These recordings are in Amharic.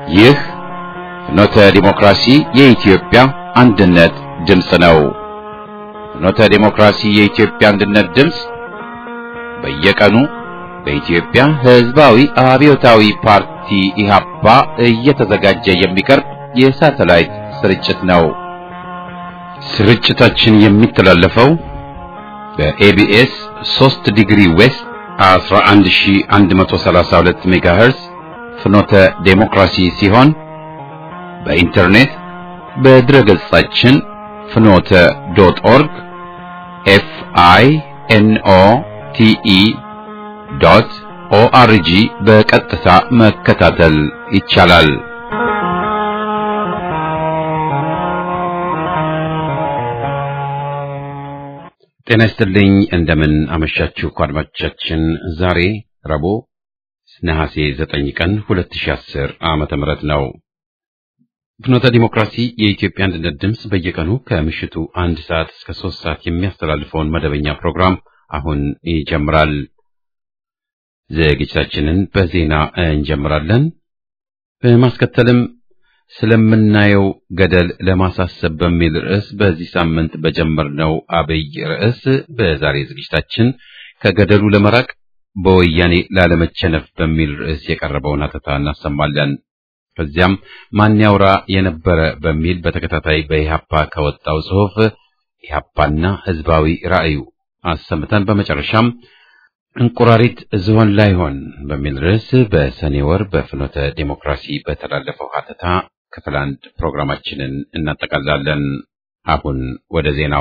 ይህ ፍኖተ ዲሞክራሲ የኢትዮጵያ አንድነት ድምፅ ነው። ፍኖተ ዲሞክራሲ የኢትዮጵያ አንድነት ድምፅ በየቀኑ በኢትዮጵያ ሕዝባዊ አብዮታዊ ፓርቲ ኢህአፓ እየተዘጋጀ የሚቀርብ የሳተላይት ስርጭት ነው። ስርጭታችን የሚተላለፈው በኤቢኤስ 3 ዲግሪ ዌስት 11132 ሜጋሄርዝ ፍኖተ ዴሞክራሲ ሲሆን በኢንተርኔት በድረገጻችን ፍኖተ ዶት ኦርግ ኤፍ አይ ኤን ኦ ቲ ኢ ዶት ኦአርጂ በቀጥታ መከታተል ይቻላል። ጤና ይስጥልኝ። እንደምን አመሻችሁ አድማጮቻችን። ዛሬ ረቡዕ ነሐሴ 9 ቀን 2010 ዓመተ ምህረት ነው። ፍኖተ ዲሞክራሲ የኢትዮጵያ አንድነት ድምፅ በየቀኑ ከምሽቱ አንድ ሰዓት እስከ ሶስት ሰዓት የሚያስተላልፈውን መደበኛ ፕሮግራም አሁን ይጀምራል። ዝግጅታችንን በዜና እንጀምራለን። በማስከተልም ስለምናየው ገደል ለማሳሰብ በሚል ርዕስ በዚህ ሳምንት በጀመርነው አብይ ርዕስ በዛሬ ዝግጅታችን ከገደሉ ለመራቅ በወያኔ ላለመቸነፍ በሚል ርዕስ የቀረበውን ሀተታ እናሰማለን። ከዚያም ማን ያውራ የነበረ በሚል በተከታታይ በኢህአፓ ከወጣው ጽሑፍ ኢህአፓና ህዝባዊ ራዕዩ አሰምተን በመጨረሻም እንቁራሪት ዝሆን ላይሆን በሚል ርዕስ በሰኔ ወር በፍኖተ ዴሞክራሲ በተላለፈው ሀተታ ክፍል አንድ ፕሮግራማችንን እናጠቃላለን። አሁን ወደ ዜናው።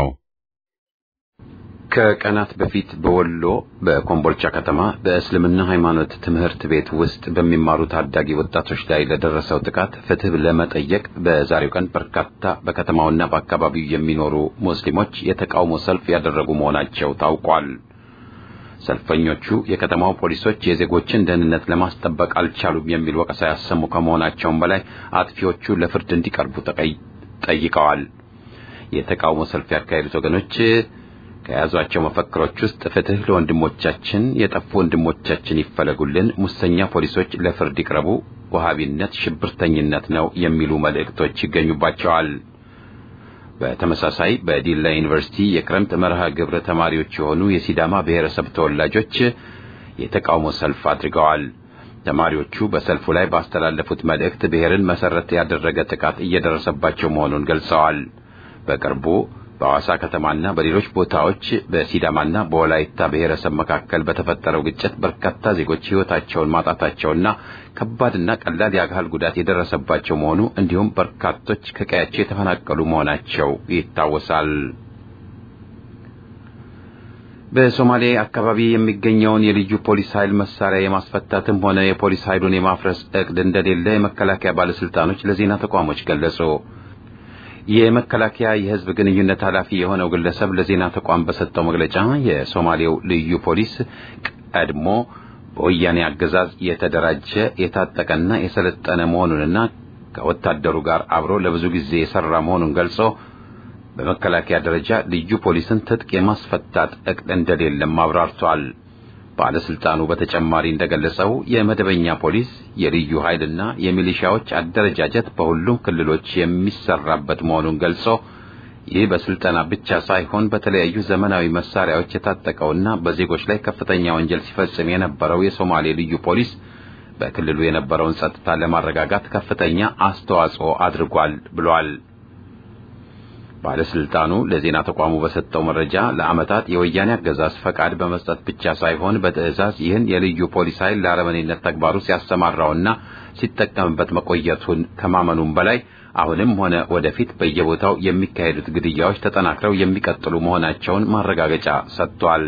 ከቀናት በፊት በወሎ በኮምቦልቻ ከተማ በእስልምና ሃይማኖት ትምህርት ቤት ውስጥ በሚማሩ ታዳጊ ወጣቶች ላይ ለደረሰው ጥቃት ፍትህ ለመጠየቅ በዛሬው ቀን በርካታ በከተማውና በአካባቢው የሚኖሩ ሙስሊሞች የተቃውሞ ሰልፍ ያደረጉ መሆናቸው ታውቋል። ሰልፈኞቹ የከተማው ፖሊሶች የዜጎችን ደህንነት ለማስጠበቅ አልቻሉም የሚል ወቀሳ ያሰሙ ከመሆናቸውም በላይ አጥፊዎቹ ለፍርድ እንዲቀርቡ ጠይቀዋል። የተቃውሞ ሰልፍ ያካሄዱት ወገኖች ከያዟቸው መፈክሮች ውስጥ ፍትህ ለወንድሞቻችን፣ የጠፉ ወንድሞቻችን ይፈለጉልን፣ ሙሰኛ ፖሊሶች ለፍርድ ይቅረቡ፣ ወሃቢነት ሽብርተኝነት ነው የሚሉ መልእክቶች ይገኙባቸዋል። በተመሳሳይ በዲላ ዩኒቨርሲቲ የክረምት መርሃ ግብረ ተማሪዎች የሆኑ የሲዳማ ብሔረሰብ ተወላጆች የተቃውሞ ሰልፍ አድርገዋል። ተማሪዎቹ በሰልፉ ላይ ባስተላለፉት መልእክት ብሔርን መሰረት ያደረገ ጥቃት እየደረሰባቸው መሆኑን ገልጸዋል። በቅርቡ በሐዋሳ ከተማና በሌሎች ቦታዎች በሲዳማና በወላይታ ብሔረሰብ መካከል በተፈጠረው ግጭት በርካታ ዜጎች ሕይወታቸውን ማጣታቸውና ከባድና ቀላል የአካል ጉዳት የደረሰባቸው መሆኑ እንዲሁም በርካቶች ከቀያቸው የተፈናቀሉ መሆናቸው ይታወሳል። በሶማሌ አካባቢ የሚገኘውን የልዩ ፖሊስ ኃይል መሳሪያ የማስፈታትም ሆነ የፖሊስ ኃይሉን የማፍረስ እቅድ እንደሌለ የመከላከያ ባለስልጣኖች ለዜና ተቋሞች ገለጹ። የመከላከያ የሕዝብ ግንኙነት ኃላፊ የሆነው ግለሰብ ለዜና ተቋም በሰጠው መግለጫ የሶማሌው ልዩ ፖሊስ ቀድሞ በወያኔ አገዛዝ የተደራጀ የታጠቀና የሰለጠነ መሆኑንና ከወታደሩ ጋር አብሮ ለብዙ ጊዜ የሰራ መሆኑን ገልጾ በመከላከያ ደረጃ ልዩ ፖሊስን ትጥቅ የማስፈታት እቅድ እንደሌለም አብራርቷል። ባለስልጣኑ በተጨማሪ እንደገለጸው የመደበኛ ፖሊስ የልዩ ኃይልና የሚሊሻዎች አደረጃጀት በሁሉም ክልሎች የሚሰራበት መሆኑን ገልጾ ይህ በስልጠና ብቻ ሳይሆን በተለያዩ ዘመናዊ መሳሪያዎች የታጠቀውና በዜጎች ላይ ከፍተኛ ወንጀል ሲፈጽም የነበረው የሶማሌ ልዩ ፖሊስ በክልሉ የነበረውን ጸጥታ ለማረጋጋት ከፍተኛ አስተዋጽኦ አድርጓል ብሏል። ባለስልጣኑ ለዜና ተቋሙ በሰጠው መረጃ ለዓመታት የወያኔ አገዛዝ ፈቃድ በመስጠት ብቻ ሳይሆን በትዕዛዝ ይህን የልዩ ፖሊስ ኃይል ለአረመኔነት ተግባሩ ሲያሰማራውና ሲጠቀምበት መቆየቱን ከማመኑም በላይ አሁንም ሆነ ወደፊት በየቦታው የሚካሄዱት ግድያዎች ተጠናክረው የሚቀጥሉ መሆናቸውን ማረጋገጫ ሰጥቷል።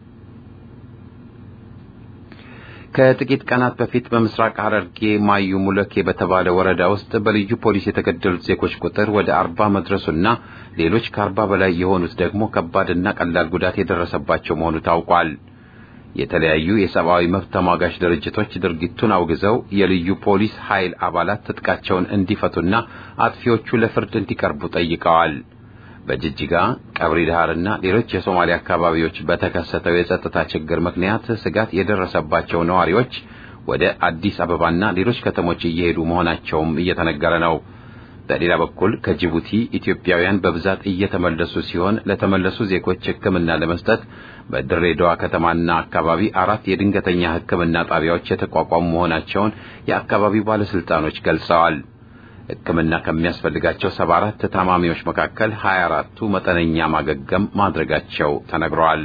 ከጥቂት ቀናት በፊት በምስራቅ ሐረርጌ ማዩ ሙለኬ በተባለ ወረዳ ውስጥ በልዩ ፖሊስ የተገደሉት ዜጎች ቁጥር ወደ አርባ መድረሱና ሌሎች ከአርባ በላይ የሆኑት ደግሞ ከባድና ቀላል ጉዳት የደረሰባቸው መሆኑ ታውቋል። የተለያዩ የሰብአዊ መብት ተሟጋች ድርጅቶች ድርጊቱን አውግዘው የልዩ ፖሊስ ኃይል አባላት ትጥቃቸውን እንዲፈቱና አጥፊዎቹ ለፍርድ እንዲቀርቡ ጠይቀዋል። በጅጅጋ ቀብሪ ዳህርና ሌሎች የሶማሊያ አካባቢዎች በተከሰተው የጸጥታ ችግር ምክንያት ስጋት የደረሰባቸው ነዋሪዎች ወደ አዲስ አበባና ሌሎች ከተሞች እየሄዱ መሆናቸውም እየተነገረ ነው። በሌላ በኩል ከጅቡቲ ኢትዮጵያውያን በብዛት እየተመለሱ ሲሆን ለተመለሱ ዜጎች ሕክምና ለመስጠት በድሬዳዋ ከተማና አካባቢ አራት የድንገተኛ ሕክምና ጣቢያዎች የተቋቋሙ መሆናቸውን የአካባቢው ባለስልጣኖች ገልጸዋል። ሕክምና ከሚያስፈልጋቸው ሰባ አራት ታማሚዎች መካከል ሀያ አራቱ መጠነኛ ማገገም ማድረጋቸው ተነግረዋል።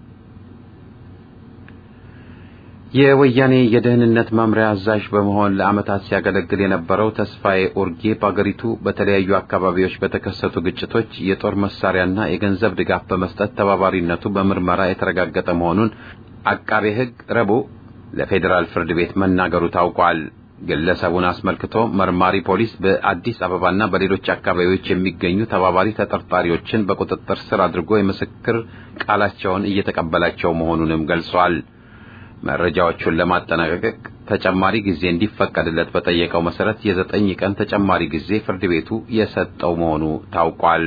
የወያኔ የደህንነት መምሪያ አዛዥ በመሆን ለዓመታት ሲያገለግል የነበረው ተስፋዬ ኡርጌ በአገሪቱ በተለያዩ አካባቢዎች በተከሰቱ ግጭቶች የጦር መሳሪያና የገንዘብ ድጋፍ በመስጠት ተባባሪነቱ በምርመራ የተረጋገጠ መሆኑን አቃቤ ሕግ ረቡዕ ለፌዴራል ፍርድ ቤት መናገሩ ታውቋል። ግለሰቡን አስመልክቶ መርማሪ ፖሊስ በአዲስ አበባና በሌሎች አካባቢዎች የሚገኙ ተባባሪ ተጠርጣሪዎችን በቁጥጥር ስር አድርጎ የምስክር ቃላቸውን እየተቀበላቸው መሆኑንም ገልጿል። መረጃዎቹን ለማጠናቀቅ ተጨማሪ ጊዜ እንዲፈቀድለት በጠየቀው መሰረት የዘጠኝ ቀን ተጨማሪ ጊዜ ፍርድ ቤቱ የሰጠው መሆኑ ታውቋል።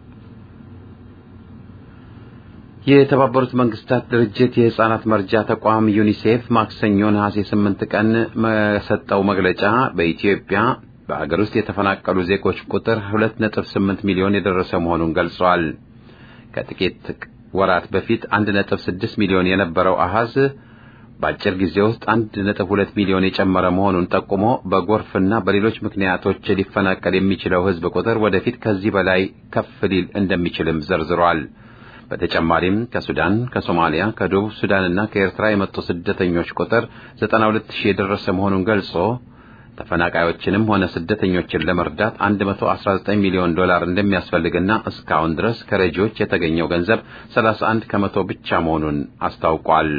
የተባበሩት መንግስታት ድርጅት የሕፃናት መርጃ ተቋም ዩኒሴፍ ማክሰኞ ነሐሴ ስምንት ቀን በሰጠው መግለጫ በኢትዮጵያ በአገር ውስጥ የተፈናቀሉ ዜጎች ቁጥር ሁለት ነጥብ ስምንት ሚሊዮን የደረሰ መሆኑን ገልጿል። ከጥቂት ወራት በፊት አንድ ነጥብ ስድስት ሚሊዮን የነበረው አሃዝ በአጭር ጊዜ ውስጥ አንድ ነጥብ ሁለት ሚሊዮን የጨመረ መሆኑን ጠቁሞ በጎርፍና በሌሎች ምክንያቶች ሊፈናቀል የሚችለው ሕዝብ ቁጥር ወደፊት ከዚህ በላይ ከፍ ሊል እንደሚችልም ዘርዝሯል። በተጨማሪም ከሱዳን፣ ከሶማሊያ፣ ከደቡብ ሱዳንና ከኤርትራ የመጡ ስደተኞች ቁጥር 92 ሺህ የደረሰ መሆኑን ገልጾ ተፈናቃዮችንም ሆነ ስደተኞችን ለመርዳት 119 ሚሊዮን ዶላር እንደሚያስፈልግና እስካሁን ድረስ ከረጂዎች የተገኘው ገንዘብ 31 ከመቶ ብቻ መሆኑን አስታውቋል።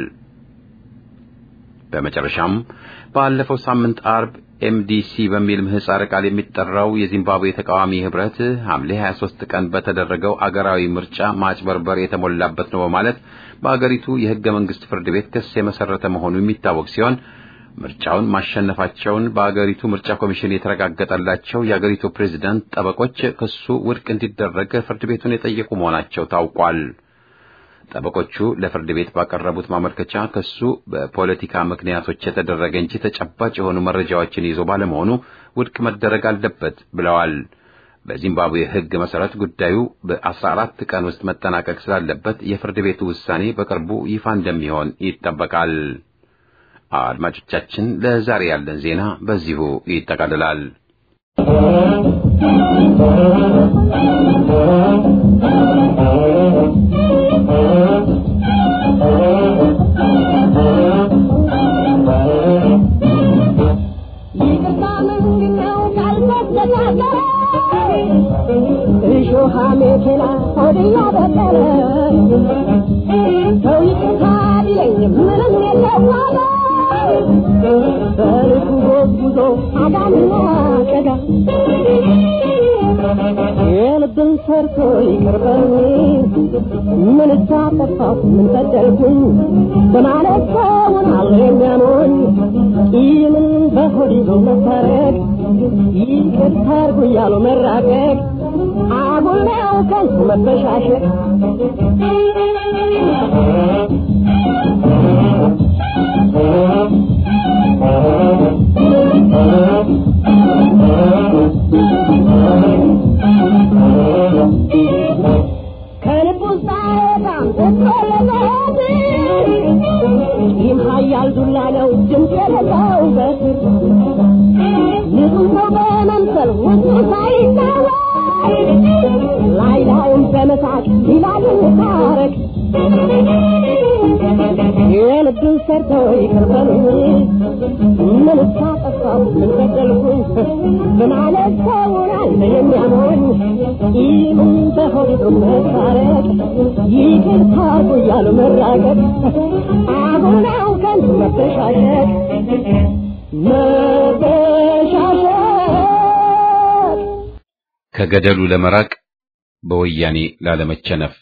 በመጨረሻም ባለፈው ሳምንት አርብ ኤምዲሲ በሚል ምህጻረ ቃል የሚጠራው የዚምባብዌ ተቃዋሚ ህብረት ሐምሌ 23 ቀን በተደረገው አገራዊ ምርጫ ማጭበርበር የተሞላበት ነው በማለት በአገሪቱ የህገ መንግስት ፍርድ ቤት ክስ የመሰረተ መሆኑ የሚታወቅ ሲሆን ምርጫውን ማሸነፋቸውን በአገሪቱ ምርጫ ኮሚሽን የተረጋገጠላቸው የአገሪቱ ፕሬዝዳንት ጠበቆች ክሱ ውድቅ እንዲደረግ ፍርድ ቤቱን የጠየቁ መሆናቸው ታውቋል። ጠበቆቹ ለፍርድ ቤት ባቀረቡት ማመልከቻ ክሱ በፖለቲካ ምክንያቶች የተደረገ እንጂ ተጨባጭ የሆኑ መረጃዎችን ይዞ ባለመሆኑ ውድቅ መደረግ አለበት ብለዋል። በዚምባብዌ ሕግ መሰረት ጉዳዩ በአስራ አራት ቀን ውስጥ መጠናቀቅ ስላለበት የፍርድ ቤቱ ውሳኔ በቅርቡ ይፋ እንደሚሆን ይጠበቃል። አድማጮቻችን፣ ለዛሬ ያለን ዜና በዚሁ ይጠቃልላል። የልብን ሰርቶ ይቅርበኝ ምን ሳጠፋሁ ምን በደልኩኝ በማለት ሰውን አለ የሚያሞኝ ቂምን በሆድ ይዞ መታረቅ ይቅርታ አድርጉ እያሉ መራቀቅ አጉል ነው ከንቱ መበሻሸቅ ኃያል ዱላ ነው ድምፅ የሌለው በትር ንጹህ ሰው በመምሰል ውስጡ ሳይታወቅ ላይ ላዩን በመሳቅ ይላል ታረቅ የልብን ሰርቶ ይቅር በሉኝ ምን ሳጠፋሁ ምን በደልኩኝ በማለት ሰውን አለ የሚያሞኝ ቂምን በሆዱ መታረቅ ይቅርታ አድርጉ እያሉ መራቀቅ አሁን ነው ከንቱ መበሻሸቅ መበሻሸቅ ከገደሉ ለመራቅ በወያኔ ላለመቸነፍ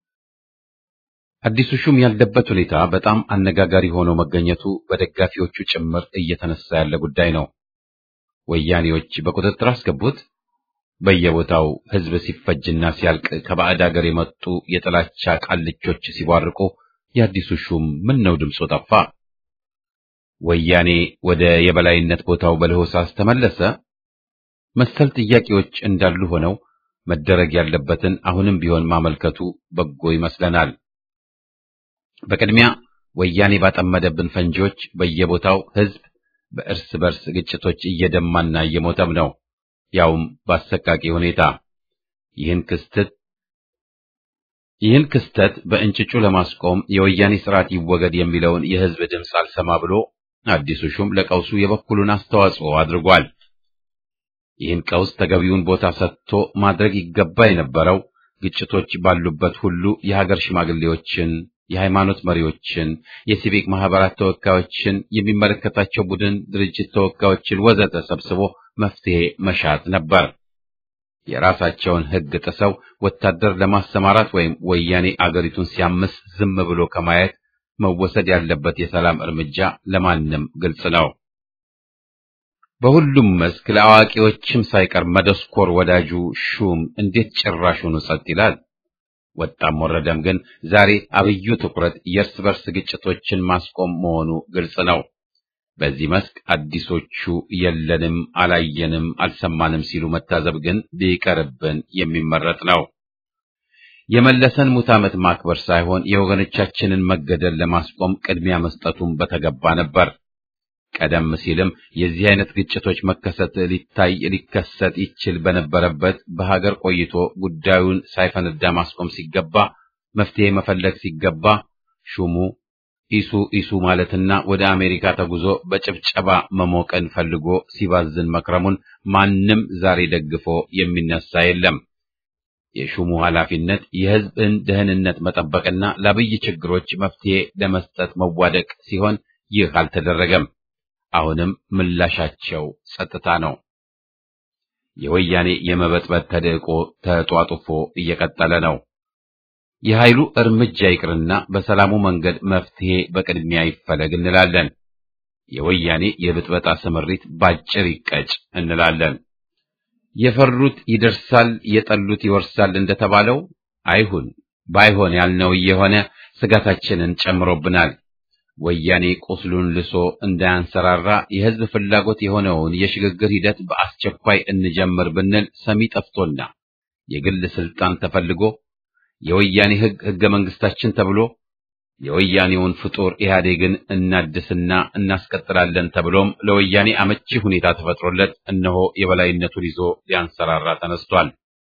አዲሱ ሹም ያለበት ሁኔታ በጣም አነጋጋሪ ሆኖ መገኘቱ በደጋፊዎቹ ጭምር እየተነሳ ያለ ጉዳይ ነው። ወያኔዎች በቁጥጥር አስገቡት። በየቦታው ሕዝብ ሲፈጅና ሲያልቅ ከባዕድ አገር የመጡ የጥላቻ ቃልቾች ሲቧርቁ የአዲሱ ሹም ምን ነው ድምፁ ጠፋ? ወያኔ ወደ የበላይነት ቦታው በለሆሳስ ተመለሰ? መሰል ጥያቄዎች እንዳሉ ሆነው መደረግ ያለበትን አሁንም ቢሆን ማመልከቱ በጎ ይመስለናል። በቅድሚያ ወያኔ ባጠመደብን ፈንጂዎች በየቦታው ሕዝብ በእርስ በርስ ግጭቶች እየደማና እየሞተም ነው፣ ያውም በአሰቃቂ ሁኔታ። ይህን ክስተት ይህን ክስተት በእንጭጩ ለማስቆም የወያኔ ስርዓት ይወገድ የሚለውን የሕዝብ ድምፅ አልሰማ ብሎ አዲሱ ሹም ለቀውሱ የበኩሉን አስተዋጽኦ አድርጓል። ይህን ቀውስ ተገቢውን ቦታ ሰጥቶ ማድረግ ይገባ የነበረው ግጭቶች ባሉበት ሁሉ የሀገር ሽማግሌዎችን፣ የሃይማኖት መሪዎችን፣ የሲቪክ ማህበራት ተወካዮችን፣ የሚመለከታቸው ቡድን ድርጅት ተወካዮችን ወዘተ ሰብስቦ መፍትሄ መሻት ነበር። የራሳቸውን ሕግ ጥሰው ወታደር ለማሰማራት ወይም ወያኔ አገሪቱን ሲያምስ ዝም ብሎ ከማየት መወሰድ ያለበት የሰላም እርምጃ ለማንም ግልጽ ነው። በሁሉም መስክ ለአዋቂዎችም ሳይቀር መደስኮር ወዳጁ ሹም እንዴት ጭራሹኑ ጸጥ ይላል? ወጣም ወረደም ግን ዛሬ አብዩ ትኩረት የእርስ በርስ ግጭቶችን ማስቆም መሆኑ ግልጽ ነው። በዚህ መስክ አዲሶቹ የለንም፣ አላየንም፣ አልሰማንም ሲሉ መታዘብ ግን ቢቀርብን የሚመረጥ ነው። የመለሰን ሙት ዓመት ማክበር ሳይሆን የወገኖቻችንን መገደል ለማስቆም ቅድሚያ መስጠቱን በተገባ ነበር። ቀደም ሲልም የዚህ አይነት ግጭቶች መከሰት ሊታይ ሊከሰት ይችል በነበረበት በሀገር ቆይቶ ጉዳዩን ሳይፈነዳ ማስቆም ሲገባ መፍትሄ መፈለግ ሲገባ ሹሙ ኢሱ ኢሱ ማለትና ወደ አሜሪካ ተጉዞ በጭብጨባ መሞቀን ፈልጎ ሲባዝን መክረሙን ማንም ዛሬ ደግፎ የሚነሳ የለም። የሹሙ ኃላፊነት የሕዝብን ደህንነት መጠበቅና ለአብይ ችግሮች መፍትሄ ለመስጠት መዋደቅ ሲሆን ይህ አልተደረገም። አሁንም ምላሻቸው ጸጥታ ነው። የወያኔ የመበጥበጥ ተደቆ ተጧጡፎ እየቀጠለ ነው። የኃይሉ እርምጃ ይቅርና በሰላሙ መንገድ መፍትሄ በቅድሚያ ይፈለግ እንላለን። የወያኔ የብጥበጣ ስምሪት ባጭር ይቀጭ እንላለን። የፈሩት ይደርሳል፣ የጠሉት ይወርሳል እንደተባለው አይሁን። ባይሆን ያልነው እየሆነ ስጋታችንን ጨምሮብናል። ወያኔ ቁስሉን ልሶ እንዳያንሰራራ የሕዝብ ፍላጎት የሆነውን የሽግግር ሂደት በአስቸኳይ እንጀምር ብንል ሰሚ ጠፍቶና የግል ስልጣን ተፈልጎ የወያኔ ሕግ ሕገ መንግስታችን ተብሎ የወያኔውን ፍጡር ኢህአዴግን እናድስና እናስቀጥላለን ተብሎም ለወያኔ አመቺ ሁኔታ ተፈጥሮለት እነሆ የበላይነቱን ይዞ ሊያንሰራራ ተነስቷል።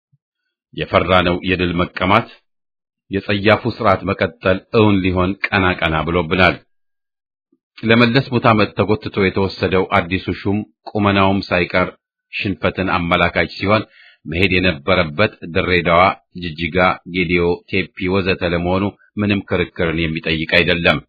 የፈራነው የድል መቀማት የጸያፉ ስርዓት መቀጠል እውን ሊሆን ቀና ቀና ብሎብናል። ለመለስ ሙት ዓመት ተጎትቶ የተወሰደው አዲሱ ሹም ቁመናውም ሳይቀር ሽንፈትን አመላካች ሲሆን መሄድ የነበረበት ድሬዳዋ፣ ጅጅጋ፣ ጌዲዮ፣ ቴፒ ወዘተ ለመሆኑ ምንም ክርክርን የሚጠይቅ አይደለም።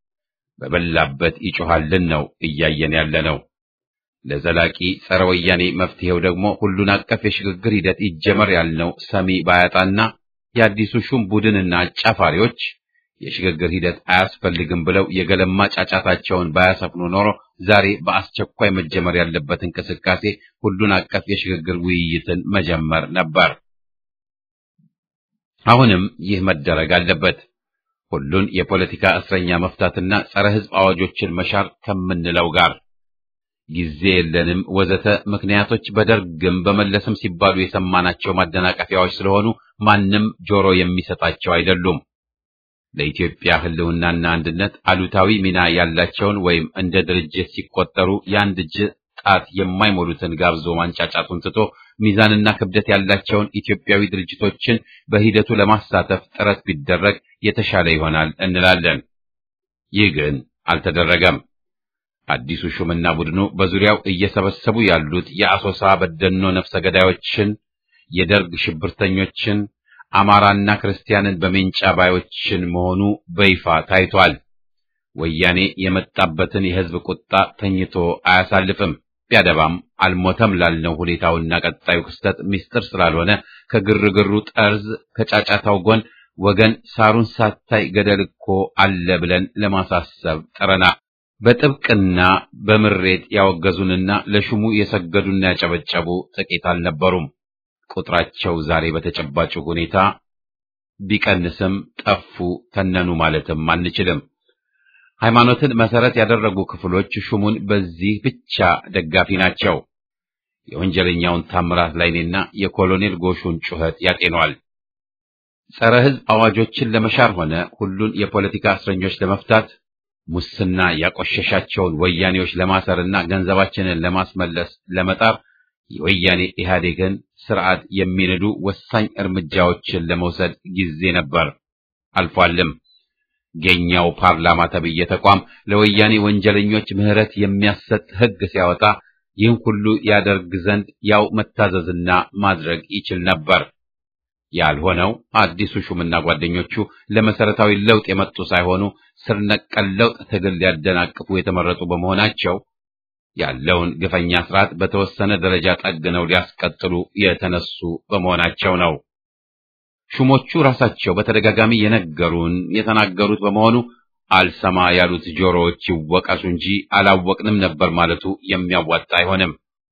በበላበት ይጮሃልን ነው እያየን ያለ ነው። ለዘላቂ ጸረ ወያኔ መፍትሄው ደግሞ ሁሉን አቀፍ የሽግግር ሂደት ይጀመር ያልነው ሰሚ ባያጣና የአዲሱ ሹም ቡድንና አጫፋሪዎች የሽግግር ሂደት አያስፈልግም ብለው የገለማ ጫጫታቸውን ባያሰፍኑ ኖሮ ዛሬ በአስቸኳይ መጀመር ያለበት እንቅስቃሴ ሁሉን አቀፍ የሽግግር ውይይትን መጀመር ነበር። አሁንም ይህ መደረግ አለበት። ሁሉን የፖለቲካ እስረኛ መፍታትና ጸረ ሕዝብ አዋጆችን መሻር ከምንለው ጋር ጊዜ የለንም ወዘተ ምክንያቶች በደርግም በመለስም ሲባሉ የሰማናቸው ማደናቀፊያዎች ስለሆኑ ማንም ጆሮ የሚሰጣቸው አይደሉም። ለኢትዮጵያ ሕልውናና አንድነት አሉታዊ ሚና ያላቸውን ወይም እንደ ድርጅት ሲቆጠሩ የአንድ እጅ ጣት የማይሞሉትን ጋብዞ ማንጫጫቱን ትቶ ሚዛንና ክብደት ያላቸውን ኢትዮጵያዊ ድርጅቶችን በሂደቱ ለማሳተፍ ጥረት ቢደረግ የተሻለ ይሆናል እንላለን። ይህ ግን አልተደረገም። አዲሱ ሹምና ቡድኑ በዙሪያው እየሰበሰቡ ያሉት የአሶሳ በደኖ ነፍሰ ገዳዮችን፣ የደርግ ሽብርተኞችን፣ አማራና ክርስቲያንን በሜንጫ ባዮችን መሆኑ በይፋ ታይቷል። ወያኔ የመጣበትን የሕዝብ ቁጣ ተኝቶ አያሳልፍም። ቢያደባም አልሞተም ላልነው ሁኔታውና ቀጣዩ ክስተት ምስጢር ስላልሆነ ከግርግሩ ጠርዝ ከጫጫታው ጎን ወገን ሳሩን ሳታይ ገደል እኮ አለ ብለን ለማሳሰብ ጥረና በጥብቅና በምሬት ያወገዙንና ለሹሙ የሰገዱና ያጨበጨቡ ጥቂት አልነበሩም። ቁጥራቸው ዛሬ በተጨባጭ ሁኔታ ቢቀንስም ጠፉ፣ ተነኑ ማለትም አንችልም። ሃይማኖትን መሰረት ያደረጉ ክፍሎች ሹሙን በዚህ ብቻ ደጋፊ ናቸው። የወንጀለኛውን ታምራት ላይኔና የኮሎኔል ጎሹን ጩኸት ያጤኗል። ጸረ ሕዝብ አዋጆችን ለመሻር ሆነ ሁሉን የፖለቲካ እስረኞች ለመፍታት ሙስና ያቆሸሻቸውን ወያኔዎች ለማሰርና ገንዘባችንን ለማስመለስ ለመጣር የወያኔ ኢህአዴግን ስርዓት የሚንዱ ወሳኝ እርምጃዎችን ለመውሰድ ጊዜ ነበር፣ አልፏልም። የኛው ፓርላማ ተብዬ ተቋም ለወያኔ ወንጀለኞች ምህረት የሚያሰጥ ሕግ ሲያወጣ ይህን ሁሉ ያደርግ ዘንድ ያው መታዘዝና ማድረግ ይችል ነበር። ያልሆነው አዲሱ ሹምና ጓደኞቹ ለመሰረታዊ ለውጥ የመጡ ሳይሆኑ ስር ነቀል ለውጥ ትግል ሊያደናቅፉ የተመረጡ በመሆናቸው ያለውን ግፈኛ ስርዓት በተወሰነ ደረጃ ጠግነው ሊያስቀጥሉ የተነሱ በመሆናቸው ነው። ሹሞቹ ራሳቸው በተደጋጋሚ የነገሩን የተናገሩት በመሆኑ አልሰማ ያሉት ጆሮዎች ይወቀሱ እንጂ አላወቅንም ነበር ማለቱ የሚያዋጣ አይሆንም።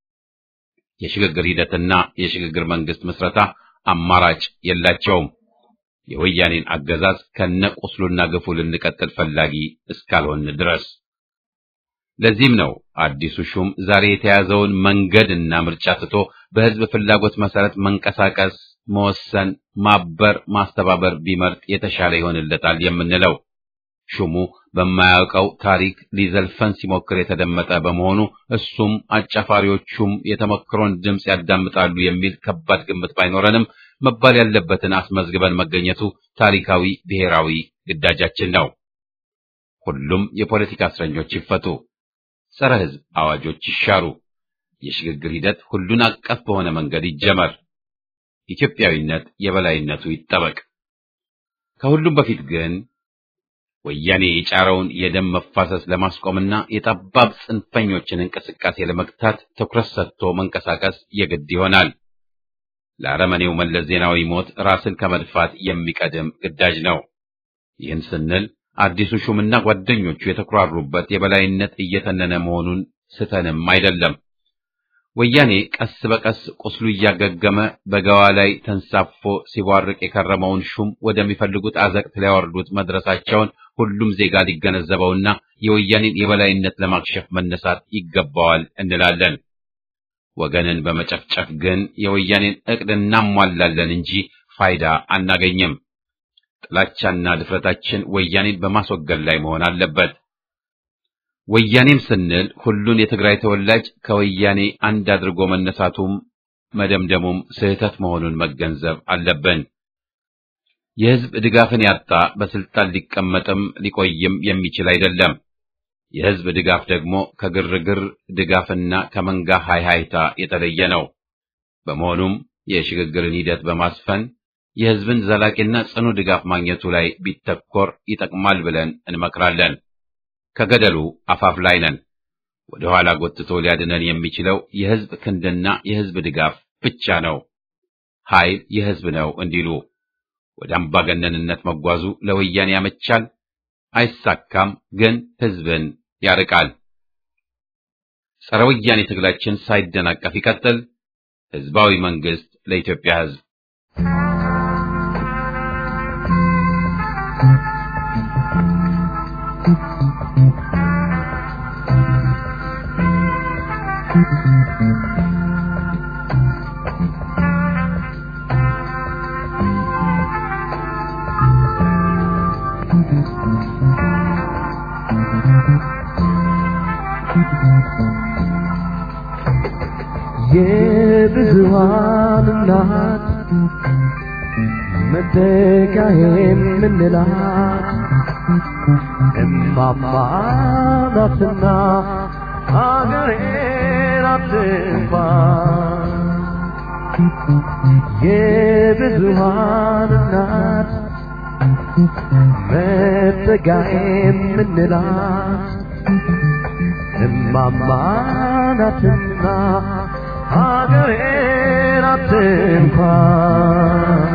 የሽግግር ሂደትና የሽግግር መንግስት ምስረታ አማራጭ የላቸውም። የወያኔን አገዛዝ ከነቁስሉና ግፉ ልንቀጥል ፈላጊ እስካልሆን ድረስ። ለዚህም ነው አዲሱ ሹም ዛሬ የተያዘውን መንገድና ምርጫ ትቶ በህዝብ ፍላጎት መሰረት መንቀሳቀስ፣ መወሰን፣ ማበር፣ ማስተባበር ቢመርጥ የተሻለ ይሆንለታል የምንለው። ሹሙ በማያውቀው ታሪክ ሊዘልፈን ሲሞክር የተደመጠ በመሆኑ እሱም አጫፋሪዎቹም የተመክሮን ድምፅ ያዳምጣሉ የሚል ከባድ ግምት ባይኖረንም መባል ያለበትን አስመዝግበን መገኘቱ ታሪካዊ ብሔራዊ ግዳጃችን ነው። ሁሉም የፖለቲካ እስረኞች ይፈቱ፣ ጸረ ህዝብ አዋጆች ይሻሩ፣ የሽግግር ሂደት ሁሉን አቀፍ በሆነ መንገድ ይጀመር፣ ኢትዮጵያዊነት የበላይነቱ ይጠበቅ። ከሁሉም በፊት ግን ወያኔ የጫረውን የደም መፋሰስ ለማስቆምና የጠባብ ጽንፈኞችን እንቅስቃሴ ለመግታት ትኩረት ሰጥቶ መንቀሳቀስ የግድ ይሆናል። ለአረመኔው መለስ ዜናዊ ሞት ራስን ከመድፋት የሚቀድም ግዳጅ ነው። ይህን ስንል አዲሱ ሹምና ጓደኞቹ የተኩራሩበት የበላይነት እየተነነ መሆኑን ስተንም አይደለም። ወያኔ ቀስ በቀስ ቁስሉ እያገገመ በገዋ ላይ ተንሳፎ ሲቧርቅ የከረመውን ሹም ወደሚፈልጉት አዘቅት ሊያወርዱት መድረሳቸውን ሁሉም ዜጋ ሊገነዘበውና የወያኔን የበላይነት ለማክሸፍ መነሳት ይገባዋል እንላለን። ወገንን በመጨፍጨፍ ግን የወያኔን ዕቅድ እናሟላለን እንጂ ፋይዳ አናገኝም። ጥላቻና ድፍረታችን ወያኔን በማስወገድ ላይ መሆን አለበት። ወያኔም ስንል ሁሉን የትግራይ ተወላጅ ከወያኔ አንድ አድርጎ መነሳቱም መደምደሙም ስህተት መሆኑን መገንዘብ አለብን። የሕዝብ ድጋፍን ያጣ በስልጣን ሊቀመጥም ሊቆይም የሚችል አይደለም። የሕዝብ ድጋፍ ደግሞ ከግርግር ድጋፍና ከመንጋ ሃይሃይታ የተለየ ነው። በመሆኑም የሽግግርን ሂደት በማስፈን የሕዝብን ዘላቂና ጽኑ ድጋፍ ማግኘቱ ላይ ቢተኮር ይጠቅማል ብለን እንመክራለን። ከገደሉ አፋፍ ላይ ነን። ወደ ኋላ ጎትቶ ሊያድነን የሚችለው የሕዝብ ክንድና የሕዝብ ድጋፍ ብቻ ነው። ኃይል የሕዝብ ነው እንዲሉ ወደ አምባገነንነት መጓዙ ለወያኔ ያመቻል፣ አይሳካም፣ ግን ሕዝብን ያርቃል። ጸረ ወያኔ ትግላችን ሳይደናቀፍ ይቀጥል። ሕዝባዊ መንግስት ለኢትዮጵያ ሕዝብ የብዙሃን እናት መተኪያ የምንላት እማማ ናትና ሀገሬን አትንኳን የብዙሃን እናት መጠጊያ የምንላት እማማ ናትና ሀገሬን አትንኳን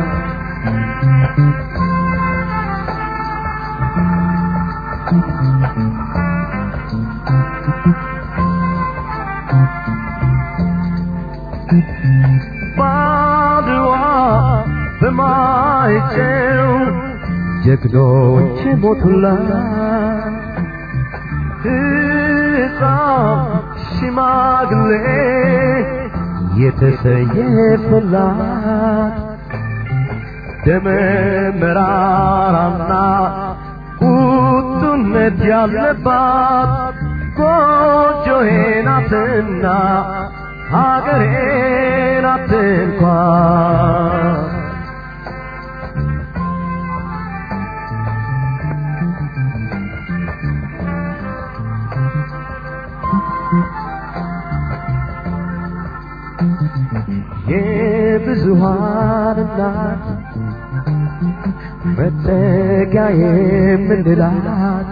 ባድዋ በማይጨው ጀግኖች ሞቱላት ሕፃን ሽማግሌ የተሰየፈላት ደመ መራራና ቁጡነት ያለባት ጎጆዬ ናትና ሀገሬ ናት እንኳን የብዙሃን እናት መጠጊያ የምንላት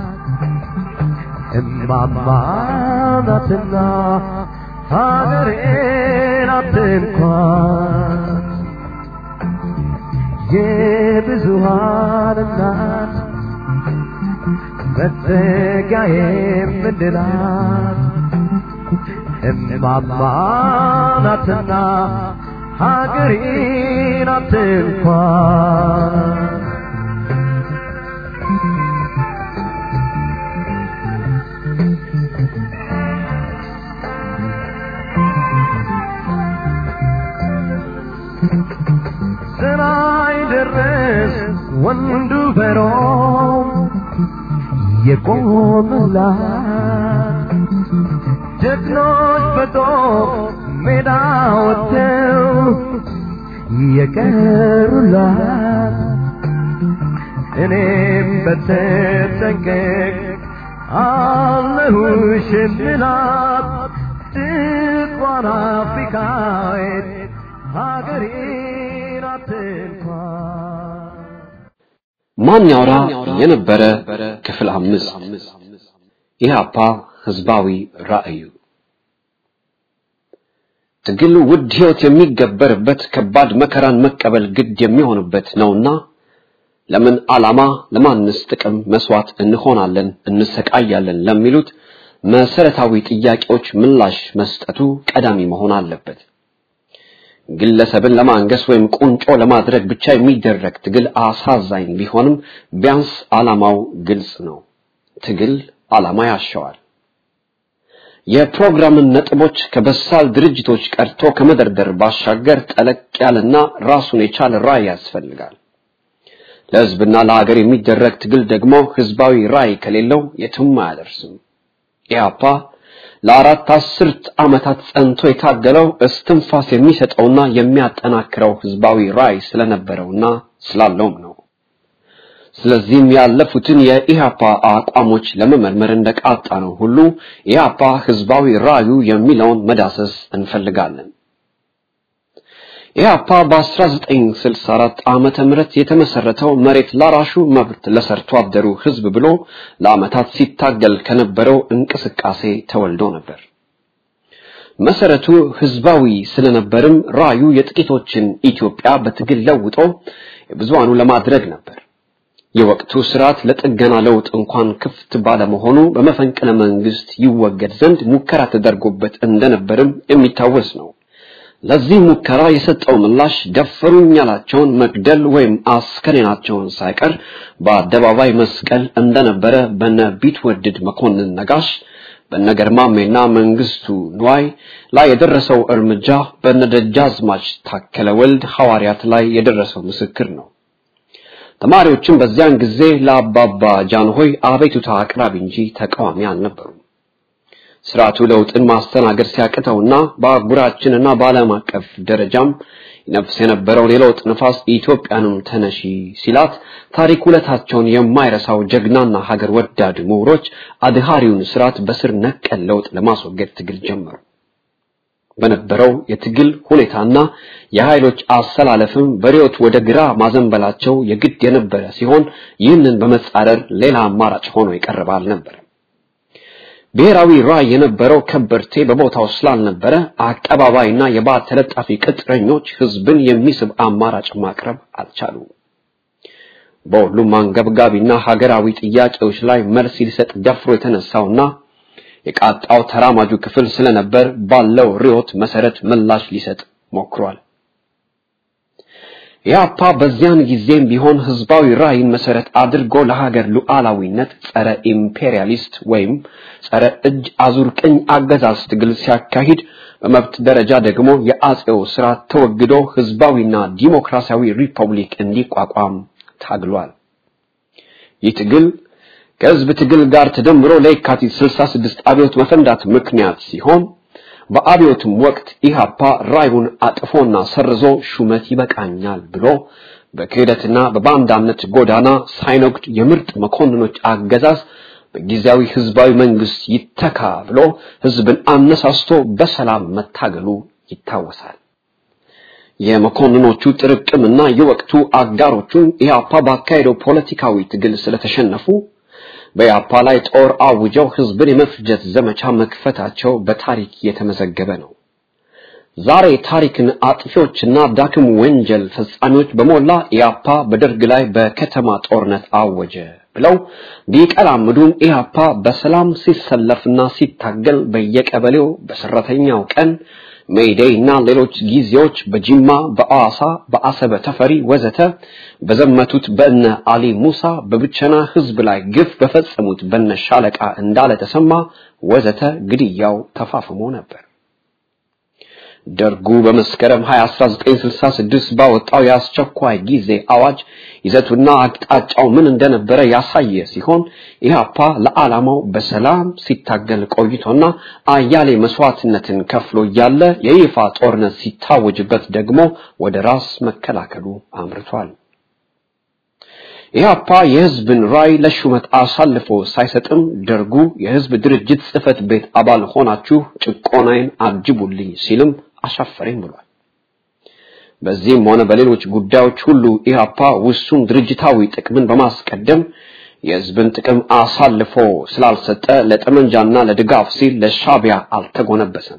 እማማ ናትና ሀገሬ ናት እንኳን የብዙሃን እናት መጠጊያ የምንላት እማማ ናትና ሀገሬ ናት እንኳን ስራይ ደረስ ወንዱ በሮም የቆመላት ጀግኖች በጦር ሜዳ ወጥተው የቀሩላት እኔም በተጠንቀቅ አለሁሽ ምላት ጥቋን አፍሪካዊት ሀገሬ ናት እንኳን ማን ያውራ የነበረ ክፍል አምስት ኢህአፓ ህዝባዊ ራዕዩ ትግል ውድ ህይወት የሚገበርበት ከባድ መከራን መቀበል ግድ የሚሆንበት ነውና ለምን ዓላማ ለማንስ ጥቅም መስዋዕት እንሆናለን እንሰቃያለን ለሚሉት መሰረታዊ ጥያቄዎች ምላሽ መስጠቱ ቀዳሚ መሆን አለበት ግለሰብን ለማንገስ ወይም ቁንጮ ለማድረግ ብቻ የሚደረግ ትግል አሳዛኝ ቢሆንም ቢያንስ ዓላማው ግልጽ ነው ትግል ዓላማ ያሻዋል የፕሮግራምን ነጥቦች ከበሳል ድርጅቶች ቀርቶ ከመደርደር ባሻገር ጠለቅ ያለና ራሱን የቻለ ራዕይ ያስፈልጋል ለህዝብና ለሀገር የሚደረግ ትግል ደግሞ ህዝባዊ ራዕይ ከሌለው የትም አያደርስም ኢህአፓ ለአራት አስርት ዓመታት ጸንቶ የታገለው እስትንፋስ የሚሰጠውና የሚያጠናክረው ህዝባዊ ራዕይ ስለነበረውና ስላለውም ነው ስለዚህም ያለፉትን የኢህአፓ አቋሞች ለመመርመር እንደቃጣ ነው ሁሉ ኢህአፓ ህዝባዊ ራዕዩ የሚለውን መዳሰስ እንፈልጋለን ኢህአፓ በ1964 ዓመተ ምህረት የተመሰረተው መሬት ላራሹ መብት ለሰርቶ አደሩ ህዝብ ብሎ ለአመታት ሲታገል ከነበረው እንቅስቃሴ ተወልዶ ነበር መሰረቱ ህዝባዊ ስለነበርም ራዩ የጥቂቶችን ኢትዮጵያ በትግል ለውጦ የብዙሃኑ ለማድረግ ነበር የወቅቱ ስርዓት ለጥገና ለውጥ እንኳን ክፍት ባለመሆኑ በመፈንቅለ መንግስት ይወገድ ዘንድ ሙከራ ተደርጎበት እንደነበርም የሚታወስ ነው ለዚህ ሙከራ የሰጠው ምላሽ ደፈሩኝ ያላቸውን መግደል ወይም አስከሬናቸውን ሳይቀር በአደባባይ መስቀል እንደነበረ በነ ቢትወድድ መኮንን ነጋሽ በነገርማሜና መንግስቱ ንዋይ ላይ የደረሰው እርምጃ በነደጃዝማች ታከለ ወልድ ሐዋርያት ላይ የደረሰው ምስክር ነው ተማሪዎችም በዚያን ጊዜ ለአባባ ጃንሆይ አቤቱታ አቅራቢ እንጂ ተቃዋሚ አልነበሩም ስርዓቱ ለውጥን ማስተናገድ ሲያቅተውና በአህጉራችንና በዓለም አቀፍ ደረጃም ነፍስ የነበረውን የለውጥ ነፋስ ኢትዮጵያንም ተነሺ ሲላት ታሪክ ውለታቸውን የማይረሳው ጀግናና ሀገር ወዳድ ምሁሮች አድሃሪውን ስርዓት በስር ነቀል ለውጥ ለማስወገድ ትግል ጀመሩ በነበረው የትግል ሁኔታና የኃይሎች አሰላለፍም በሪዮት ወደ ግራ ማዘንበላቸው የግድ የነበረ ሲሆን ይህንን በመጻረር ሌላ አማራጭ ሆኖ የቀረበ አልነበረም ብሔራዊ ራዕይ የነበረው ከበርቴ በቦታው ስላልነበረ አቀባባይና የባዕድ ተለጣፊ ቅጥረኞች ህዝብን የሚስብ አማራጭ ማቅረብ አልቻሉም በሁሉም አንገብጋቢና ሀገራዊ ጥያቄዎች ላይ መልስ ሊሰጥ ደፍሮ የተነሳውና የቃጣው ተራማጁ ክፍል ስለነበር ባለው ሪዮት መሰረት ምላሽ ሊሰጥ ሞክሯል ኢህአፓ በዚያን ጊዜም ቢሆን ህዝባዊ ራዕይን መሰረት አድርጎ ለሀገር ሉዓላዊነት ጸረ ኢምፔሪያሊስት ወይም ጸረ እጅ አዙር ቅኝ አገዛዝ ትግል ሲያካሂድ በመብት ደረጃ ደግሞ የአጼው ስርዓት ተወግዶ ህዝባዊና ዲሞክራሲያዊ ሪፐብሊክ እንዲቋቋም ታግሏል። ይህ ትግል ከህዝብ ትግል ጋር ተደምሮ ለየካቲት 66 አብዮት መፈንዳት ምክንያት ሲሆን በአብዮቱም ወቅት ኢህአፓ ራዩን አጥፎና ሰርዞ ሹመት ይበቃኛል ብሎ በክህደትና በባንዳነት ጎዳና ሳይነግድ የምርጥ መኮንኖች አገዛዝ በጊዜያዊ ህዝባዊ መንግስት ይተካ ብሎ ህዝብን አነሳስቶ በሰላም መታገሉ ይታወሳል። የመኮንኖቹ ጥርቅምና የወቅቱ አጋሮቹ ኢህአፓ ባካሄደው ፖለቲካዊ ትግል ስለተሸነፉ በኢህአፓ ላይ ጦር አውጀው ህዝብን የመፍጀት ዘመቻ መክፈታቸው በታሪክ የተመዘገበ ነው። ዛሬ ታሪክን አጥፊዎችና ዳክም ወንጀል ፈጻሚዎች በሞላ ኢህአፓ በደርግ ላይ በከተማ ጦርነት አወጀ ብለው ቢቀላምዱም ኢህአፓ በሰላም ሲሰለፍና ሲታገል በየቀበሌው በሰራተኛው ቀን ሜይዴይ እና ሌሎች ጊዜዎች በጂማ፣ በአዋሳ፣ በአሰበ ተፈሪ ወዘተ በዘመቱት በእነ አሊ ሙሳ በብቸና ህዝብ ላይ ግፍ በፈጸሙት በነ ሻለቃ እንዳለ ተሰማ ወዘተ ግድያው ተፋፍሞ ነበር። ደርጉ በመስከረም 20 1966 ባወጣው የአስቸኳይ ጊዜ አዋጅ ይዘቱና አቅጣጫው ምን እንደነበረ ያሳየ ሲሆን ኢህአፓ ለዓላማው በሰላም ሲታገል ቆይቶና አያሌ መስዋዕትነትን ከፍሎ እያለ የይፋ ጦርነት ሲታወጅበት ደግሞ ወደ ራስ መከላከሉ አምርቷል። ኢህአፓ የህዝብን ራይ ለሹመት አሳልፎ ሳይሰጥም ደርጉ የህዝብ ድርጅት ጽህፈት ቤት አባል ሆናችሁ ጭቆናዬን አጅቡልኝ ሲልም አሻፈረኝ ብሏል። በዚህም ሆነ በሌሎች ጉዳዮች ሁሉ ኢህአፓ ውሱን ድርጅታዊ ጥቅምን በማስቀደም የህዝብን ጥቅም አሳልፎ ስላልሰጠ ለጠመንጃና ለድጋፍ ሲል ለሻቢያ አልተጎነበሰም።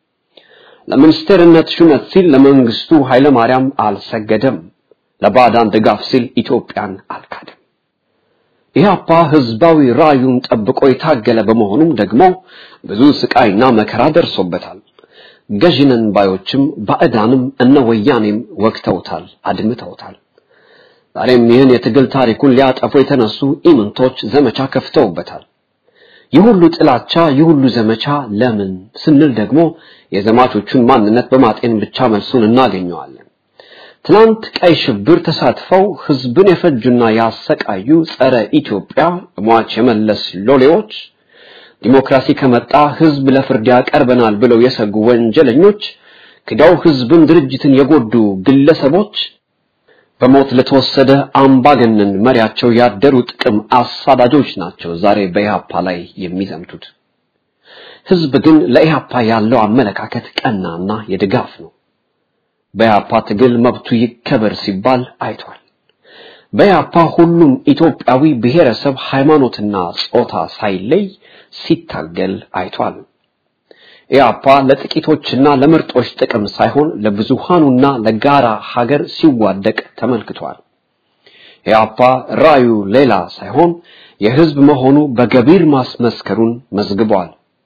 ለሚኒስቴርነት ሹመት ሲል ለመንግስቱ ኃይለማርያም አልሰገደም። ለባዕዳን ድጋፍ ሲል ኢትዮጵያን አልካደም። ኢህአፓ ህዝባዊ ራዩን ጠብቆ የታገለ በመሆኑም ደግሞ ብዙ ስቃይና መከራ ደርሶበታል። ገዥነን ባዮችም ባዕዳንም እነ ወያኔም ወቅተውታል፣ አድምተውታል። ዛሬም ይህን የትግል ታሪኩን ሊያጠፉ የተነሱ ኢምንቶች ዘመቻ ከፍተውበታል። ይህ ሁሉ ጥላቻ፣ ይህ ሁሉ ዘመቻ ለምን ስንል ደግሞ የዘማቾቹን ማንነት በማጤን ብቻ መልሱን እናገኘዋለን። ትናንት ቀይ ሽብር ተሳትፈው ህዝብን የፈጁና ያሰቃዩ ጸረ ኢትዮጵያ ሟች የመለስ ሎሌዎች ዲሞክራሲ ከመጣ ህዝብ ለፍርድ ያቀርበናል ብለው የሰጉ ወንጀለኞች ክደው ህዝብን ድርጅትን የጎዱ ግለሰቦች በሞት ለተወሰደ አምባገነን መሪያቸው ያደሩ ጥቅም አሳዳጆች ናቸው ዛሬ በኢህአፓ ላይ የሚዘምቱት። ህዝብ ግን ለኢህአፓ ያለው አመለካከት ቀናና የድጋፍ ነው። በኢህአፓ ትግል መብቱ ይከበር ሲባል አይቷል። በኢህአፓ ሁሉም ኢትዮጵያዊ ብሔረሰብ፣ ሃይማኖትና ጾታ ሳይለይ ሲታገል አይቷል። ኢህአፓ ለጥቂቶችና ለምርጦች ጥቅም ሳይሆን ለብዙሃኑና ለጋራ ሀገር ሲዋደቅ ተመልክቷል። ኢህአፓ ራዩ ሌላ ሳይሆን የህዝብ መሆኑ በገቢር ማስመስከሩን መዝግቧል።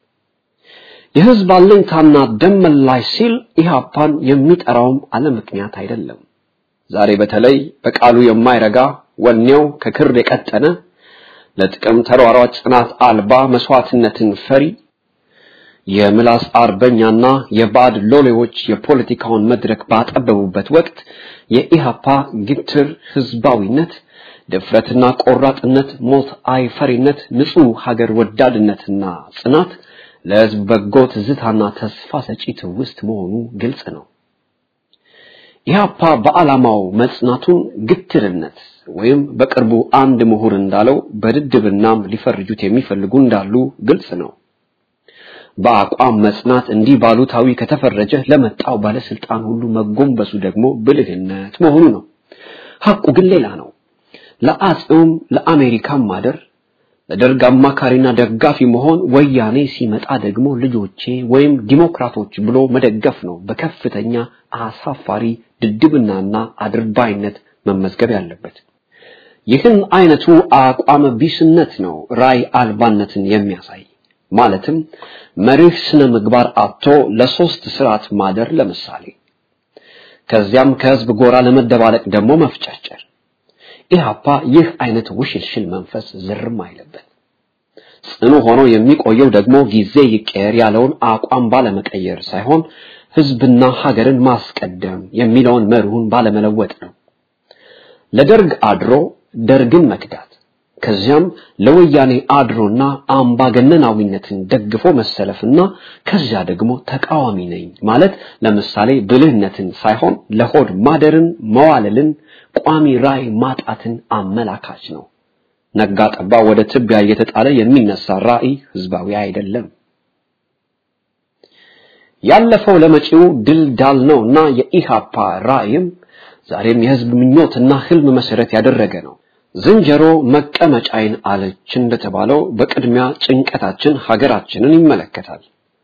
የህዝብ አለኝታና ደም መላሽ ሲል ኢህአፓን የሚጠራውም አለ ምክንያት አይደለም። ዛሬ በተለይ በቃሉ የማይረጋ ወኔው ከክር የቀጠነ ለጥቅም ተሯሯጭ ጽናት አልባ መስዋዕትነትን ፈሪ የምላስ አርበኛና የባዕድ ሎሌዎች የፖለቲካውን መድረክ ባጠበቡበት ወቅት የኢሃፓ ግትር ህዝባዊነት፣ ድፍረትና ቆራጥነት፣ ሞት አይፈሪነት፣ ንጹህ ሀገር ወዳድነትና ጽናት ለህዝብ በጎ ትዝታና ተስፋ ሰጪ ትውስት መሆኑ ግልጽ ነው። ኢህአፓ በዓላማው መጽናቱን ግትርነት ወይም በቅርቡ አንድ ምሁር እንዳለው በድድብናም ሊፈርጁት የሚፈልጉ እንዳሉ ግልጽ ነው። በአቋም መጽናት እንዲህ ባሉታዊ ከተፈረጀ ለመጣው ባለስልጣን ሁሉ መጎንበሱ ደግሞ ብልህነት መሆኑ ነው። ሐቁ ግን ሌላ ነው። ለአጼውም ለአሜሪካም ማደር ለደርግ አማካሪና ደጋፊ መሆን ወያኔ ሲመጣ ደግሞ ልጆቼ ወይም ዲሞክራቶች ብሎ መደገፍ ነው በከፍተኛ አሳፋሪ ድድብናና አድርባይነት መመዝገብ ያለበት። ይህን አይነቱ አቋም ቢስነት ነው ራይ አልባነትን የሚያሳይ ማለትም መሪህ ስነ ምግባር አጥቶ ለሶስት ስርዓት ማደር ለምሳሌ ከዚያም ከህዝብ ጎራ ለመደባለቅ ደግሞ መፍጨርጨር። ኢህአፓ ይህ አይነት ውሽልሽል መንፈስ ዝርም አይለበት። ጽኑ ሆኖ የሚቆየው ደግሞ ጊዜ ይቀየር ያለውን አቋም ባለመቀየር ሳይሆን ህዝብና ሀገርን ማስቀደም የሚለውን መርሁን ባለመለወጥ ነው። ለደርግ አድሮ ደርግን መክዳት ከዚያም ለወያኔ አድሮና አምባገነናዊነትን ደግፎ መሰለፍና ከዚያ ደግሞ ተቃዋሚ ነኝ ማለት ለምሳሌ ብልህነትን ሳይሆን ለሆድ ማደርን መዋለልን ቋሚ ራዕይ ማጣትን አመላካች ነው። ነጋ ጠባ ወደ ትቢያ እየተጣለ የሚነሳ ራዕይ ህዝባዊ አይደለም። ያለፈው ለመጪው ድል ዳል ነውና የኢሃፓ ራዕይም ዛሬም የህዝብ ምኞትና ህልም መሰረት ያደረገ ነው። ዝንጀሮ መቀመጫይን አለች እንደተባለው በቅድሚያ ጭንቀታችን ሀገራችንን ይመለከታል።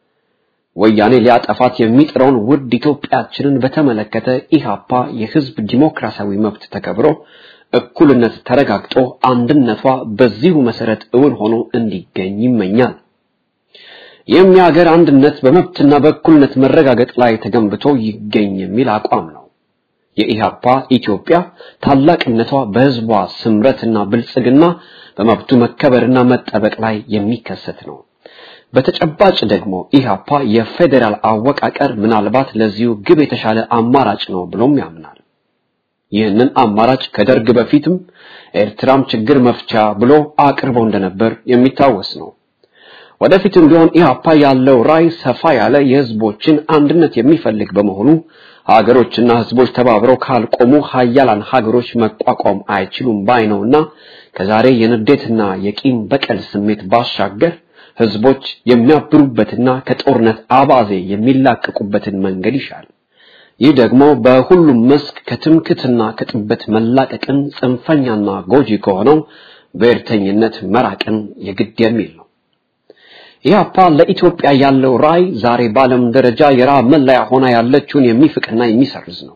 ወያኔ ሊያጠፋት የሚጥረውን ውድ ኢትዮጵያችንን በተመለከተ ኢሃፓ የህዝብ ዲሞክራሲያዊ መብት ተከብሮ እኩልነት ተረጋግጦ አንድነቷ በዚሁ መሰረት እውን ሆኖ እንዲገኝ ይመኛል። ይህም የሀገር አንድነት በመብትና በእኩልነት መረጋገጥ ላይ ተገንብቶ ይገኝ የሚል አቋም ነው። የኢሃፓ ኢትዮጵያ ታላቅነቷ በህዝቧ ስምረትና ብልጽግና በመብቱ መከበርና መጠበቅ ላይ የሚከሰት ነው። በተጨባጭ ደግሞ ኢሃፓ የፌዴራል አወቃቀር ምናልባት ለዚሁ ግብ የተሻለ አማራጭ ነው ብሎም ያምናል። ይህንን አማራጭ ከደርግ በፊትም ኤርትራም ችግር መፍቻ ብሎ አቅርቦ እንደነበር የሚታወስ ነው። ወደፊትም ቢሆን ኢሃፓ ያለው ራዕይ ሰፋ ያለ የህዝቦችን አንድነት የሚፈልግ በመሆኑ ሀገሮችና ህዝቦች ተባብረው ካልቆሙ ሀያላን ሀገሮች መቋቋም አይችሉም ባይ ነውና ከዛሬ የንዴትና የቂም በቀል ስሜት ባሻገር ህዝቦች የሚያብሩበትና ከጦርነት አባዜ የሚላቀቁበትን መንገድ ይሻል። ይህ ደግሞ በሁሉም መስክ ከትምክትና ከጥበት መላቀቅን ጽንፈኛና ጎጂ ከሆነው ብሔርተኝነት መራቅን የግድ የሚል ነው። ኢህአፓ ለኢትዮጵያ ያለው ራዕይ ዛሬ በዓለም ደረጃ የራብ መለያ ሆና ያለችውን የሚፍቅና የሚሰርዝ ነው።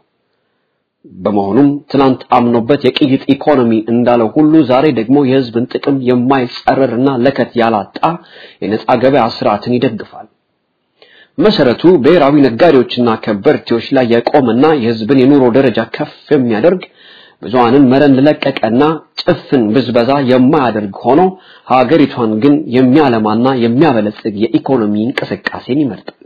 በመሆኑም ትናንት አምኖበት የቅይጥ ኢኮኖሚ እንዳለው ሁሉ ዛሬ ደግሞ የህዝብን ጥቅም የማይጸረርና ለከት ያላጣ የነጻ ገበያ ስርዓትን ይደግፋል። መሰረቱ ብሔራዊ ነጋዴዎችና ከበርቴዎች ላይ የቆመና የህዝብን የኑሮ ደረጃ ከፍ የሚያደርግ ብዙሃንን መረን ለቀቀና ጭፍን ብዝበዛ የማያደርግ ሆኖ ሀገሪቷን ግን የሚያለማና የሚያበለጽግ የኢኮኖሚ እንቅስቃሴን ይመርጣል።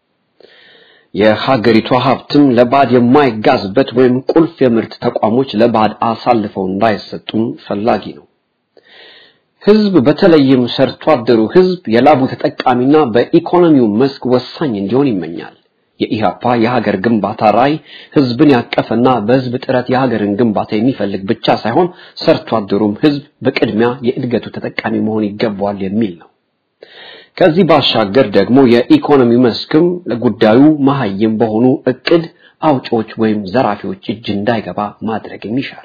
የሀገሪቷ ሀብትም ለባዕድ የማይጋዝበት ወይም ቁልፍ የምርት ተቋሞች ለባዕድ አሳልፈው እንዳይሰጡም ፈላጊ ነው። ህዝብ በተለይም ሰርቶ አደሩ ህዝብ የላቡ ተጠቃሚና በኢኮኖሚው መስክ ወሳኝ እንዲሆን ይመኛል። የኢሃፓ የሀገር ግንባታ ራዕይ ህዝብን ያቀፈና በህዝብ ጥረት የሀገርን ግንባታ የሚፈልግ ብቻ ሳይሆን ሰርቶ አደሩም ህዝብ በቅድሚያ የእድገቱ ተጠቃሚ መሆን ይገባዋል የሚል ነው። ከዚህ ባሻገር ደግሞ የኢኮኖሚ መስክም ለጉዳዩ መሀይም በሆኑ እቅድ አውጪዎች ወይም ዘራፊዎች እጅ እንዳይገባ ማድረግ ይሻል።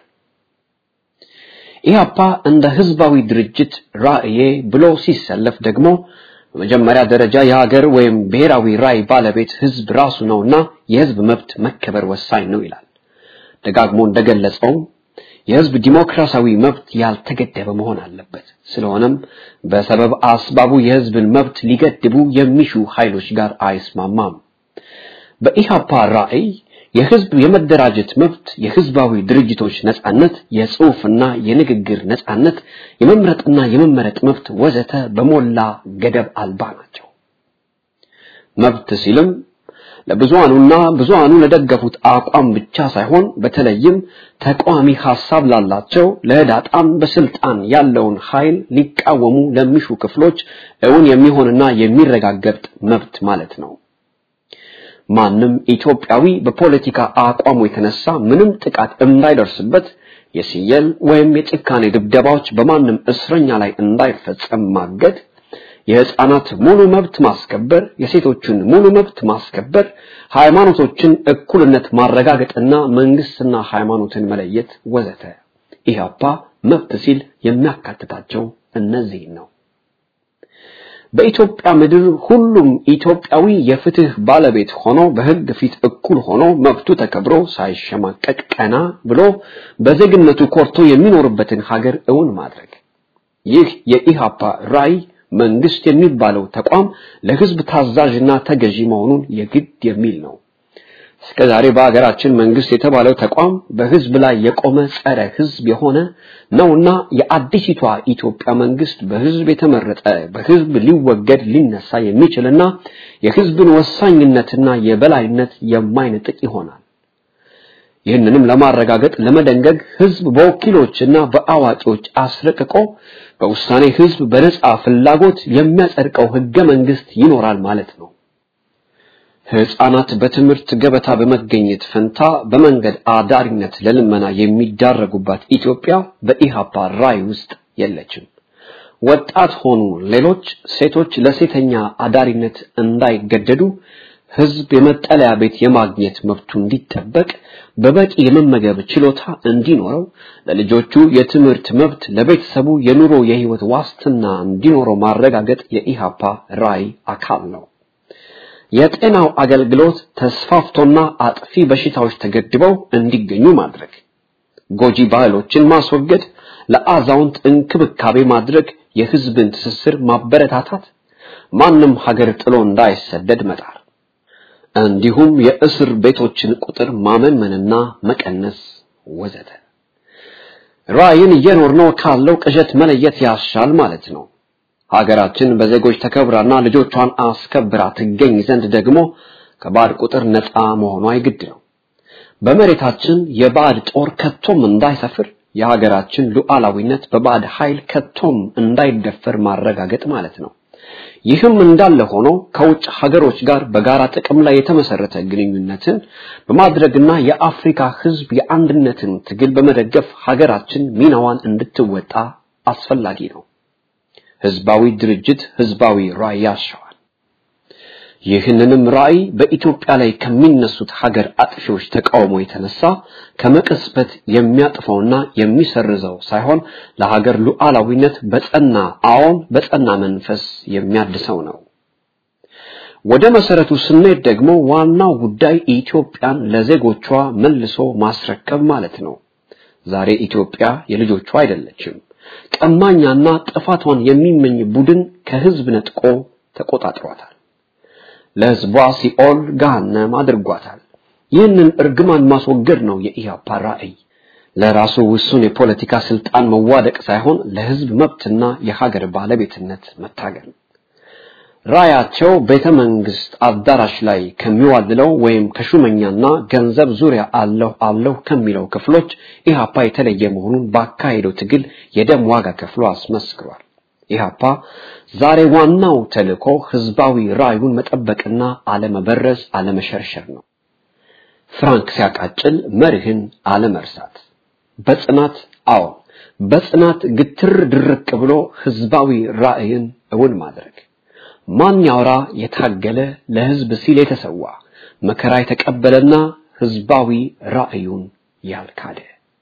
ኢህአፓ እንደ ህዝባዊ ድርጅት ራዕዬ ብሎ ሲሰለፍ ደግሞ በመጀመሪያ ደረጃ የሀገር ወይም ብሔራዊ ራዕይ ባለቤት ህዝብ ራሱ ነውና የህዝብ መብት መከበር ወሳኝ ነው ይላል። ደጋግሞ እንደገለጸው የህዝብ ዲሞክራሲያዊ መብት ያልተገደበ መሆን አለበት። ስለሆነም በሰበብ አስባቡ የህዝብን መብት ሊገድቡ የሚሹ ኃይሎች ጋር አይስማማም። በኢሃፓ ራዕይ የህዝብ የመደራጀት መብት፣ የህዝባዊ ድርጅቶች ነጻነት፣ የጽሑፍና የንግግር ነጻነት፣ የመምረጥና የመመረጥ መብት ወዘተ በሞላ ገደብ አልባ ናቸው። መብት ሲልም ለብዙሃኑና ብዙሃኑ ለደገፉት አቋም ብቻ ሳይሆን በተለይም ተቃዋሚ ሐሳብ ላላቸው ለህዳጣም በስልጣን ያለውን ኃይል ሊቃወሙ ለሚሹ ክፍሎች እውን የሚሆንና የሚረጋገጥ መብት ማለት ነው። ማንም ኢትዮጵያዊ በፖለቲካ አቋሙ የተነሳ ምንም ጥቃት እንዳይደርስበት የሲየል ወይም የጭካኔ ድብደባዎች በማንም እስረኛ ላይ እንዳይፈጸም ማገድ የህፃናት ሙሉ መብት ማስከበር፣ የሴቶችን ሙሉ መብት ማስከበር፣ ሃይማኖቶችን እኩልነት ማረጋገጥና መንግስትና ሃይማኖትን መለየት ወዘተ። ኢህአፓ መብት ሲል የሚያካትታቸው እነዚህ ነው። በኢትዮጵያ ምድር ሁሉም ኢትዮጵያዊ የፍትህ ባለቤት ሆኖ በህግ ፊት እኩል ሆኖ መብቱ ተከብሮ ሳይሸማቀቅ ቀና ብሎ በዜግነቱ ኮርቶ የሚኖርበትን ሀገር እውን ማድረግ ይህ የኢህአፓ ራዕይ መንግስት የሚባለው ተቋም ለህዝብ ታዛዥና ተገዢ መሆኑን የግድ የሚል ነው። እስከ ዛሬ በሀገራችን መንግስት የተባለው ተቋም በህዝብ ላይ የቆመ ጸረ ህዝብ የሆነ ነውና የአዲሲቷ ኢትዮጵያ መንግስት በህዝብ የተመረጠ በህዝብ ሊወገድ ሊነሳ የሚችልና የህዝብን ወሳኝነትና የበላይነት የማይነጥቅ ይሆናል። ይህንንም ለማረጋገጥ ለመደንገግ ህዝብ በወኪሎችና በአዋቂዎች አስረቅቆ በውሳኔ ህዝብ በነጻ ፍላጎት የሚያጸድቀው ህገ መንግስት ይኖራል ማለት ነው። ህፃናት በትምህርት ገበታ በመገኘት ፈንታ በመንገድ አዳሪነት ለልመና የሚዳረጉባት ኢትዮጵያ በኢሃፓ ራዕይ ውስጥ የለችም። ወጣት ሆኑ ሌሎች ሴቶች ለሴተኛ አዳሪነት እንዳይገደዱ ህዝብ የመጠለያ ቤት የማግኘት መብቱ እንዲጠበቅ በበቂ የመመገብ ችሎታ እንዲኖረው ለልጆቹ የትምህርት መብት ለቤተሰቡ የኑሮ የህይወት ዋስትና እንዲኖረው ማረጋገጥ የኢሃፓ ራዕይ አካል ነው። የጤናው አገልግሎት ተስፋፍቶና አጥፊ በሽታዎች ተገድበው እንዲገኙ ማድረግ፣ ጎጂ ባህሎችን ማስወገድ፣ ለአዛውንት እንክብካቤ ማድረግ፣ የህዝብን ትስስር ማበረታታት፣ ማንም ሀገር ጥሎ እንዳይሰደድ መጣር እንዲሁም የእስር ቤቶችን ቁጥር ማመንመንና መቀነስ ወዘተ። ራዕይን እየኖርነው ካለው ቅዠት መለየት ያሻል ማለት ነው። ሀገራችን በዜጎች ተከብራና ልጆቿን አስከብራ ትገኝ ዘንድ ደግሞ ከባዕድ ቁጥር ነፃ መሆኗ የግድ ነው። በመሬታችን የባዕድ ጦር ከቶም እንዳይሰፍር የሀገራችን ሉዓላዊነት በባዕድ ኃይል ከቶም እንዳይደፈር ማረጋገጥ ማለት ነው። ይህም እንዳለ ሆኖ ከውጭ ሀገሮች ጋር በጋራ ጥቅም ላይ የተመሰረተ ግንኙነትን በማድረግና የአፍሪካ ሕዝብ የአንድነትን ትግል በመደገፍ ሀገራችን ሚናዋን እንድትወጣ አስፈላጊ ነው። ህዝባዊ ድርጅት ህዝባዊ ራዕይ ያሻዋል። ይህንንም ራዕይ በኢትዮጵያ ላይ ከሚነሱት ሀገር አጥፊዎች ተቃውሞ የተነሳ ከመቀስበት የሚያጥፈውና የሚሰርዘው ሳይሆን ለሀገር ሉዓላዊነት በጸና አዎን በጸና መንፈስ የሚያድሰው ነው። ወደ መሰረቱ ስንሄድ ደግሞ ዋናው ጉዳይ ኢትዮጵያን ለዜጎቿ መልሶ ማስረከብ ማለት ነው። ዛሬ ኢትዮጵያ የልጆቿ አይደለችም። ቀማኛና ጥፋቷን የሚመኝ ቡድን ከህዝብ ነጥቆ ተቆጣጥሯታል። ለህዝቧ ሲኦል ገሃነም አድርጓታል። ይህንን እርግማን ማስወገድ ነው የኢህአፓ ራዕይ። ለራሱ ውሱን የፖለቲካ ስልጣን መዋደቅ ሳይሆን ለህዝብ መብትና የሀገር ባለቤትነት መታገል። ራያቸው ቤተ መንግስት አዳራሽ ላይ ከሚዋልለው ወይም ከሹመኛና ገንዘብ ዙሪያ አለሁ አለሁ ከሚለው ክፍሎች ኢህአፓ የተለየ መሆኑን ባካሄደው ትግል የደም ዋጋ ከፍሎ አስመስክሯል። ኢህአፓ ዛሬ ዋናው ተልእኮ ህዝባዊ ራዕዩን መጠበቅና አለመበረዝ፣ አለመሸርሸር ነው። ፍራንክ ሲያቃጭል መርህን አለመርሳት፣ በጽናት አዎ በጽናት ግትር ድርቅ ብሎ ህዝባዊ ራዕይን እውን ማድረግ ማን ያውራ የታገለ ለህዝብ ሲል የተሰዋ መከራ የተቀበለና ህዝባዊ ራዕዩን ያልካደ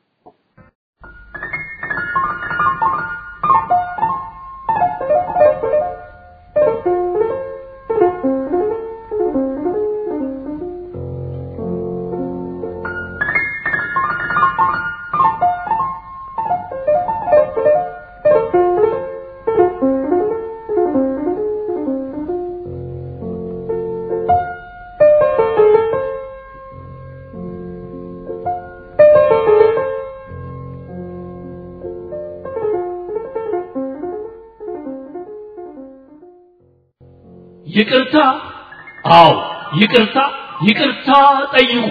ይቅርታ፣ አዎ ይቅርታ፣ ይቅርታ ጠይቁ።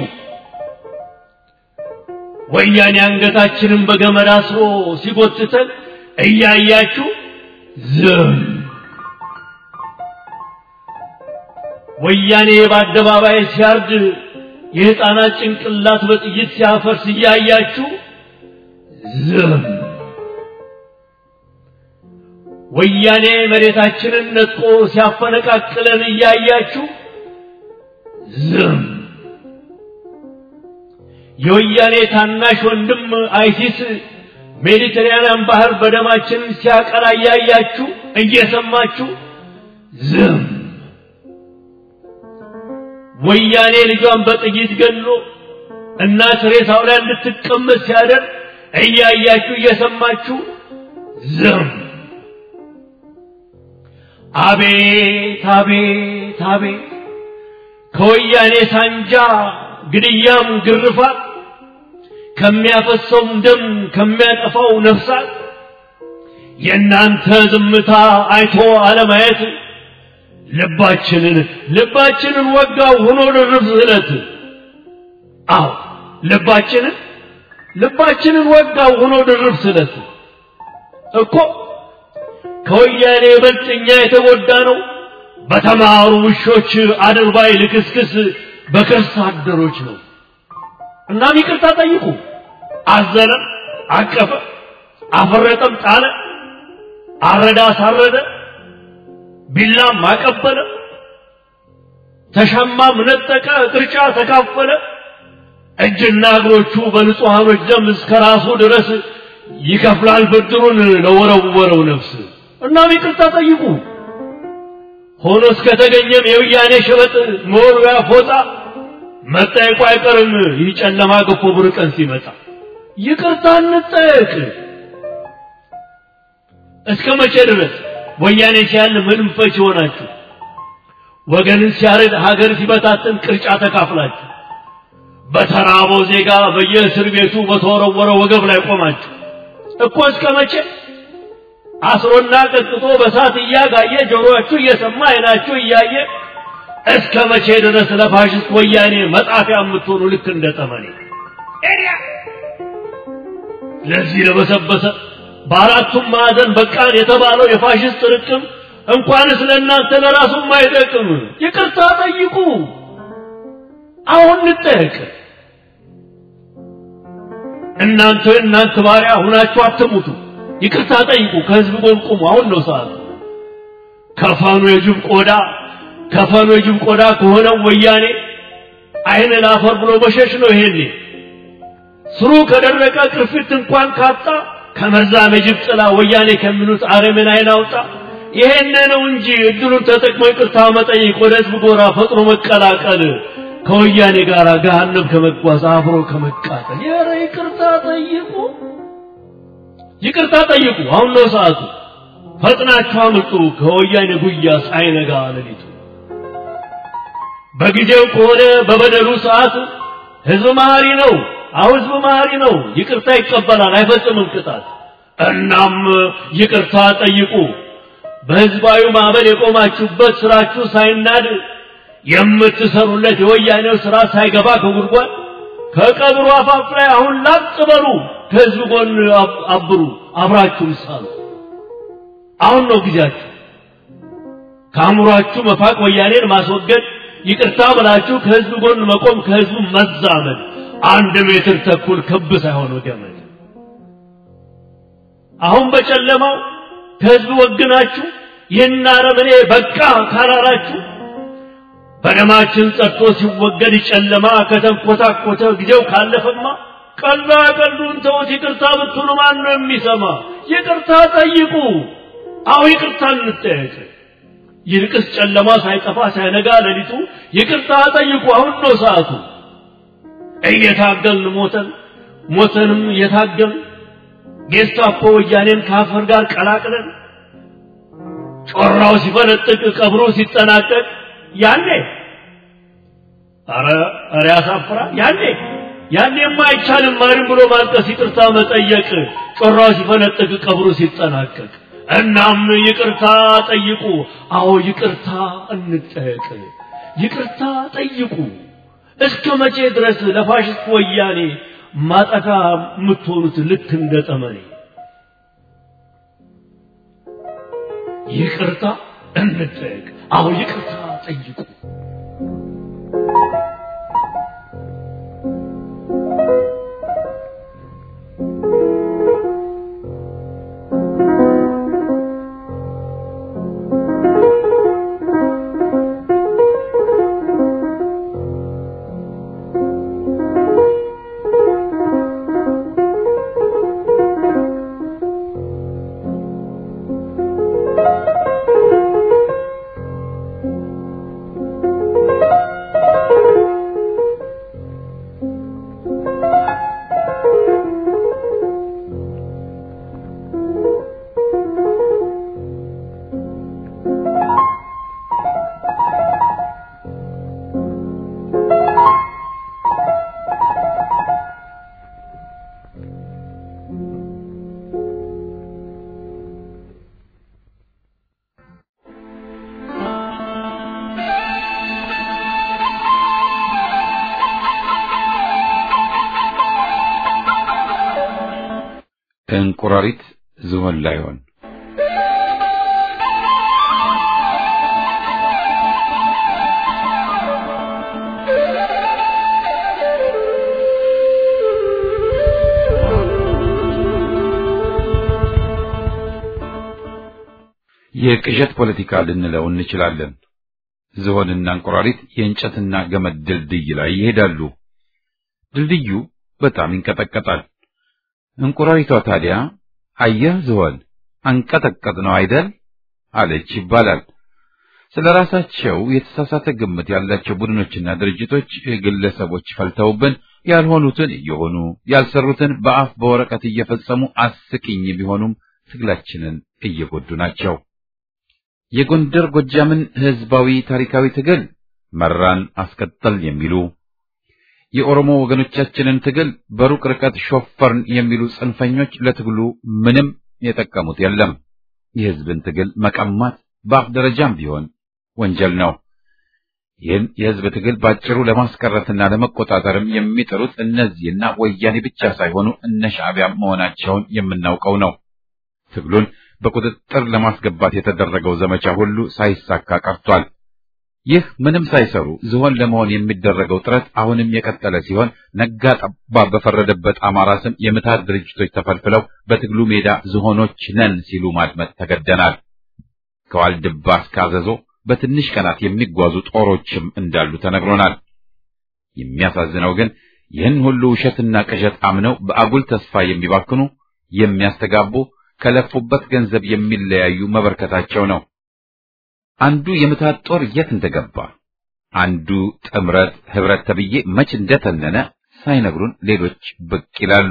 ወያኔ አንገታችንን በገመድ አስሮ ሲጎትተን እያያችሁ ዝም። ወያኔ በአደባባይ ሲያርድ የሕፃናት ጭንቅላት በጥይት ሲያፈርስ እያያችሁ ዝም። ወያኔ መሬታችንን ነጥቆ ሲያፈነቃቅለን እያያችሁ ዝም። የወያኔ ታናሽ ወንድም አይሲስ ሜዲተራንያን ባህር በደማችን ሲያቀላ እያያችሁ እየሰማችሁ ዝም። ወያኔ ልጇን በጥይት ገድሎ እናት ሬሳው ላይ እንድትቀመጥ ሲያደርግ እያያችሁ እየሰማችሁ ዝም። አቤት አቤት አቤት ከወያኔ ሳንጃ ግድያም ግርፋት ከሚያፈሰውም ደም ከሚያጠፋው ነፍሳት የእናንተ ዝምታ አይቶ አለማየት ልባችንን ልባችንን ወጋው ሆኖ ድርብ ስለት አዎ ልባችንን ልባችንን ወጋው ሆኖ ድርብ ስለት እኮ ከወያኔ ይበልጥ እኛ የተጎዳ ነው በተማሩ ውሾች አድርባይ ልክስክስ በከርስ አደሮች ነው። እናም ይቅርታ ጠይቁ። አዘነ፣ አቀፈ፣ አፈረጠም፣ ጣለ፣ አረዳ፣ አሳረደ፣ ቢላም አቀበለ፣ ተሻማም ነጠቀ፣ ቅርጫ ተካፈለ። እጅና እግሮቹ በንጹሐኖች ደም እስከ ራሱ ድረስ ይከፍላል ብድሩን ለወረወረው ነፍስ። እናም ይቅርታ ጠይቁ። ሆኖ እስከተገኘም የውያኔ ሸበጥ መወርወያ ፎጣ መጠየቁ አይቀርም። ይህ ጨለማ ገፎ ብር ቀን ሲመጣ ይቅርታ እንጠየቅ። እስከ መቼ ድረስ ወያኔ ሲያል ምንም ፈች ይሆናችሁ? ወገንን ሲያርድ ሀገር ሲበታትን ቅርጫ ተካፍላችሁ በተራበው ዜጋ በየእስር ቤቱ በተወረወረ ወገብ ላይ ቆማችሁ እኮ እስከ መቼ አስሮና ቀጥቅጦ በሳት እያጋየ ጆሮአችሁ እየሰማ አይናችሁ እያየ እስከ መቼ ድረስ ለፋሽስት ወያኔ መጣፊያ የምትሆኑ ልክ እንደ ጠመኔ ለዚህ ለበሰበሰ በአራቱም ማዕዘን በቃን የተባለው የፋሽስት ርቅም እንኳንስ ለእናንተ ለራሱም አይጠቅም። ይቅርታ ጠይቁ። አሁን እንጠየቅ። እናንተ እናንተ ባሪያ ሁናችሁ አትሙቱ። ይቅርታ ጠይቁ። ከህዝብ ጎን ቁሙ። አሁን ነው ሰዓቱ። ከፈኑ የጅብ ቆዳ ከፈኑ የጅብ ቆዳ ከሆነው ወያኔ አይን ላፈር ብሎ መሸሽ ነው። ይሄኔ ስሩ ከደረቀ ቅርፊት እንኳን ካጣ ከመርዛም የጅብ ጥላ ወያኔ ከሚሉት አረምን አይን አውጣ። ይሄን ነው እንጂ እድሉን ተጠቅሞ ይቅርታ መጠየቅ፣ ወደ ህዝብ ጎራ ፈጥኖ መቀላቀል፣ ከወያኔ ጋር ገሃነም ከመጓዝ አብሮ ከመቃጠል። ኧረ ይቅርታ ጠይቁ። ይቅርታ ጠይቁ። አሁን ነው ሰዓቱ። ፈጥናችሁ አምልጡ ከወያኔ ጉያ ሳይነጋ ሌሊቱ። በጊዜው ከሆነ በበደሉ ሰዓት ህዝብ መሐሪ ነው። አሁን ህዝብ መሐሪ ነው። ይቅርታ ይቀበላል፣ አይፈጽምም ቅጣት። እናም ይቅርታ ጠይቁ። በህዝባዊ ማዕበል የቆማችሁበት ስራችሁ ሳይናድ የምትሰሩለት የወያኔው ስራ ሳይገባ ከጉድጓድ ከቀብሩ አፋፍ ላይ አሁን ላጥ በሉ። ከህዝብ ጎን አብሩ፣ አብራችሁ ሳሉ። አሁን ነው ጊዜያችሁ። ከአእምሯችሁ መፋቅ፣ ወያኔን ማስወገድ፣ ይቅርታ ብላችሁ ከህዝብ ጎን መቆም፣ ከህዝቡ መዛመድ። አንድ ሜትር ተኩል ክብ ሳይሆን ገመድ። አሁን በጨለማው ከህዝብ ወግናችሁ ይህን አረመኔ በቃ ካላላችሁ በደማችን ጸድቶ ሲወገድ ጨለማ ከተንኮታኮተ ጊዜው ካለፈማ ቀልዳ ቀልዱን ተውት። ይቅርታ ብትሉ ማን ነው የሚሰማ? ይቅርታ ጠይቁ። አሁ ይቅርታ እንጠየቅ። ይልቅስ ጨለማ ሳይጠፋ ሳይነጋ ሌሊቱ ይቅርታ ጠይቁ። አሁን ነው ሰዓቱ። እየታገልን ሞተን ሞተንም እየታገልን ጌስታፖ ወያኔን ከአፈር ጋር ቀላቅለን ጮራው ሲፈነጥቅ ቀብሮ ሲጠናቀቅ ያኔ አረ አረ ያሳፍራል። ያኔ ያኔማ አይቻልም ማንም ብሎ ማልቀስ፣ ይቅርታ መጠየቅ ጮራው ሲፈነጥቅ ቀብሩ ሲጠናቀቅ። እናም ይቅርታ ጠይቁ። አዎ ይቅርታ እንጠየቅ። ይቅርታ ጠይቁ። እስከ መቼ ድረስ ለፋሽስት ወያኔ ማጠፋ የምትሆኑት ልክ እንደ ጠመኔ? ይቅርታ እንጠየቅ። አዎ ይቅርታ ጠይቁ። ከእንቁራሪት ዝሆን ላይሆን የቅዠት ፖለቲካ ልንለው እንችላለን። ዝሆንና እንቁራሪት የእንጨትና ገመድ ድልድይ ላይ ይሄዳሉ። ድልድዩ በጣም ይንቀጠቀጣል። እንቁራሪቷ ታዲያ አየህ ዝሆን አንቀጠቀጥ ነው አይደል አለች ይባላል። ስለ ራሳቸው የተሳሳተ ግምት ያላቸው ቡድኖችና ድርጅቶች፣ ግለሰቦች ፈልተውብን ያልሆኑትን እየሆኑ ያልሰሩትን በአፍ በወረቀት እየፈጸሙ አስቂኝ ቢሆኑም ትግላችንን እየጎዱ ናቸው። የጎንደር ጎጃምን ህዝባዊ ታሪካዊ ትግል መራን አስቀጠል የሚሉ የኦሮሞ ወገኖቻችንን ትግል በሩቅ ርቀት ሾፈርን የሚሉ ጽንፈኞች ለትግሉ ምንም የጠቀሙት የለም። የህዝብን ትግል መቀማት በአፍ ደረጃም ቢሆን ወንጀል ነው። ይህን የህዝብ ትግል ባጭሩ ለማስቀረትና ለመቆጣጠርም የሚጥሩት እነዚህና ወያኔ ብቻ ሳይሆኑ እነ ሻዕቢያ መሆናቸውን የምናውቀው ነው። ትግሉን በቁጥጥር ለማስገባት የተደረገው ዘመቻ ሁሉ ሳይሳካ ቀርቷል። ይህ ምንም ሳይሰሩ ዝሆን ለመሆን የሚደረገው ጥረት አሁንም የቀጠለ ሲሆን ነጋ ጠባ በፈረደበት አማራ ስም የምታት ድርጅቶች ተፈልፍለው በትግሉ ሜዳ ዝሆኖች ነን ሲሉ ማድመጥ ተገደናል። ከዋልድባ እስከ አዘዞ በትንሽ ቀናት የሚጓዙ ጦሮችም እንዳሉ ተነግሮናል። የሚያሳዝነው ግን ይህን ሁሉ ውሸትና ቅዠት አምነው በአጉል ተስፋ የሚባክኑ የሚያስተጋቡ ከለፉበት ገንዘብ የሚለያዩ መበርከታቸው ነው። አንዱ የምታት ጦር የት እንደገባ አንዱ ጥምረት ህብረት ተብዬ መች እንደተነነ ሳይነግሩን ሌሎች ብቅ ይላሉ።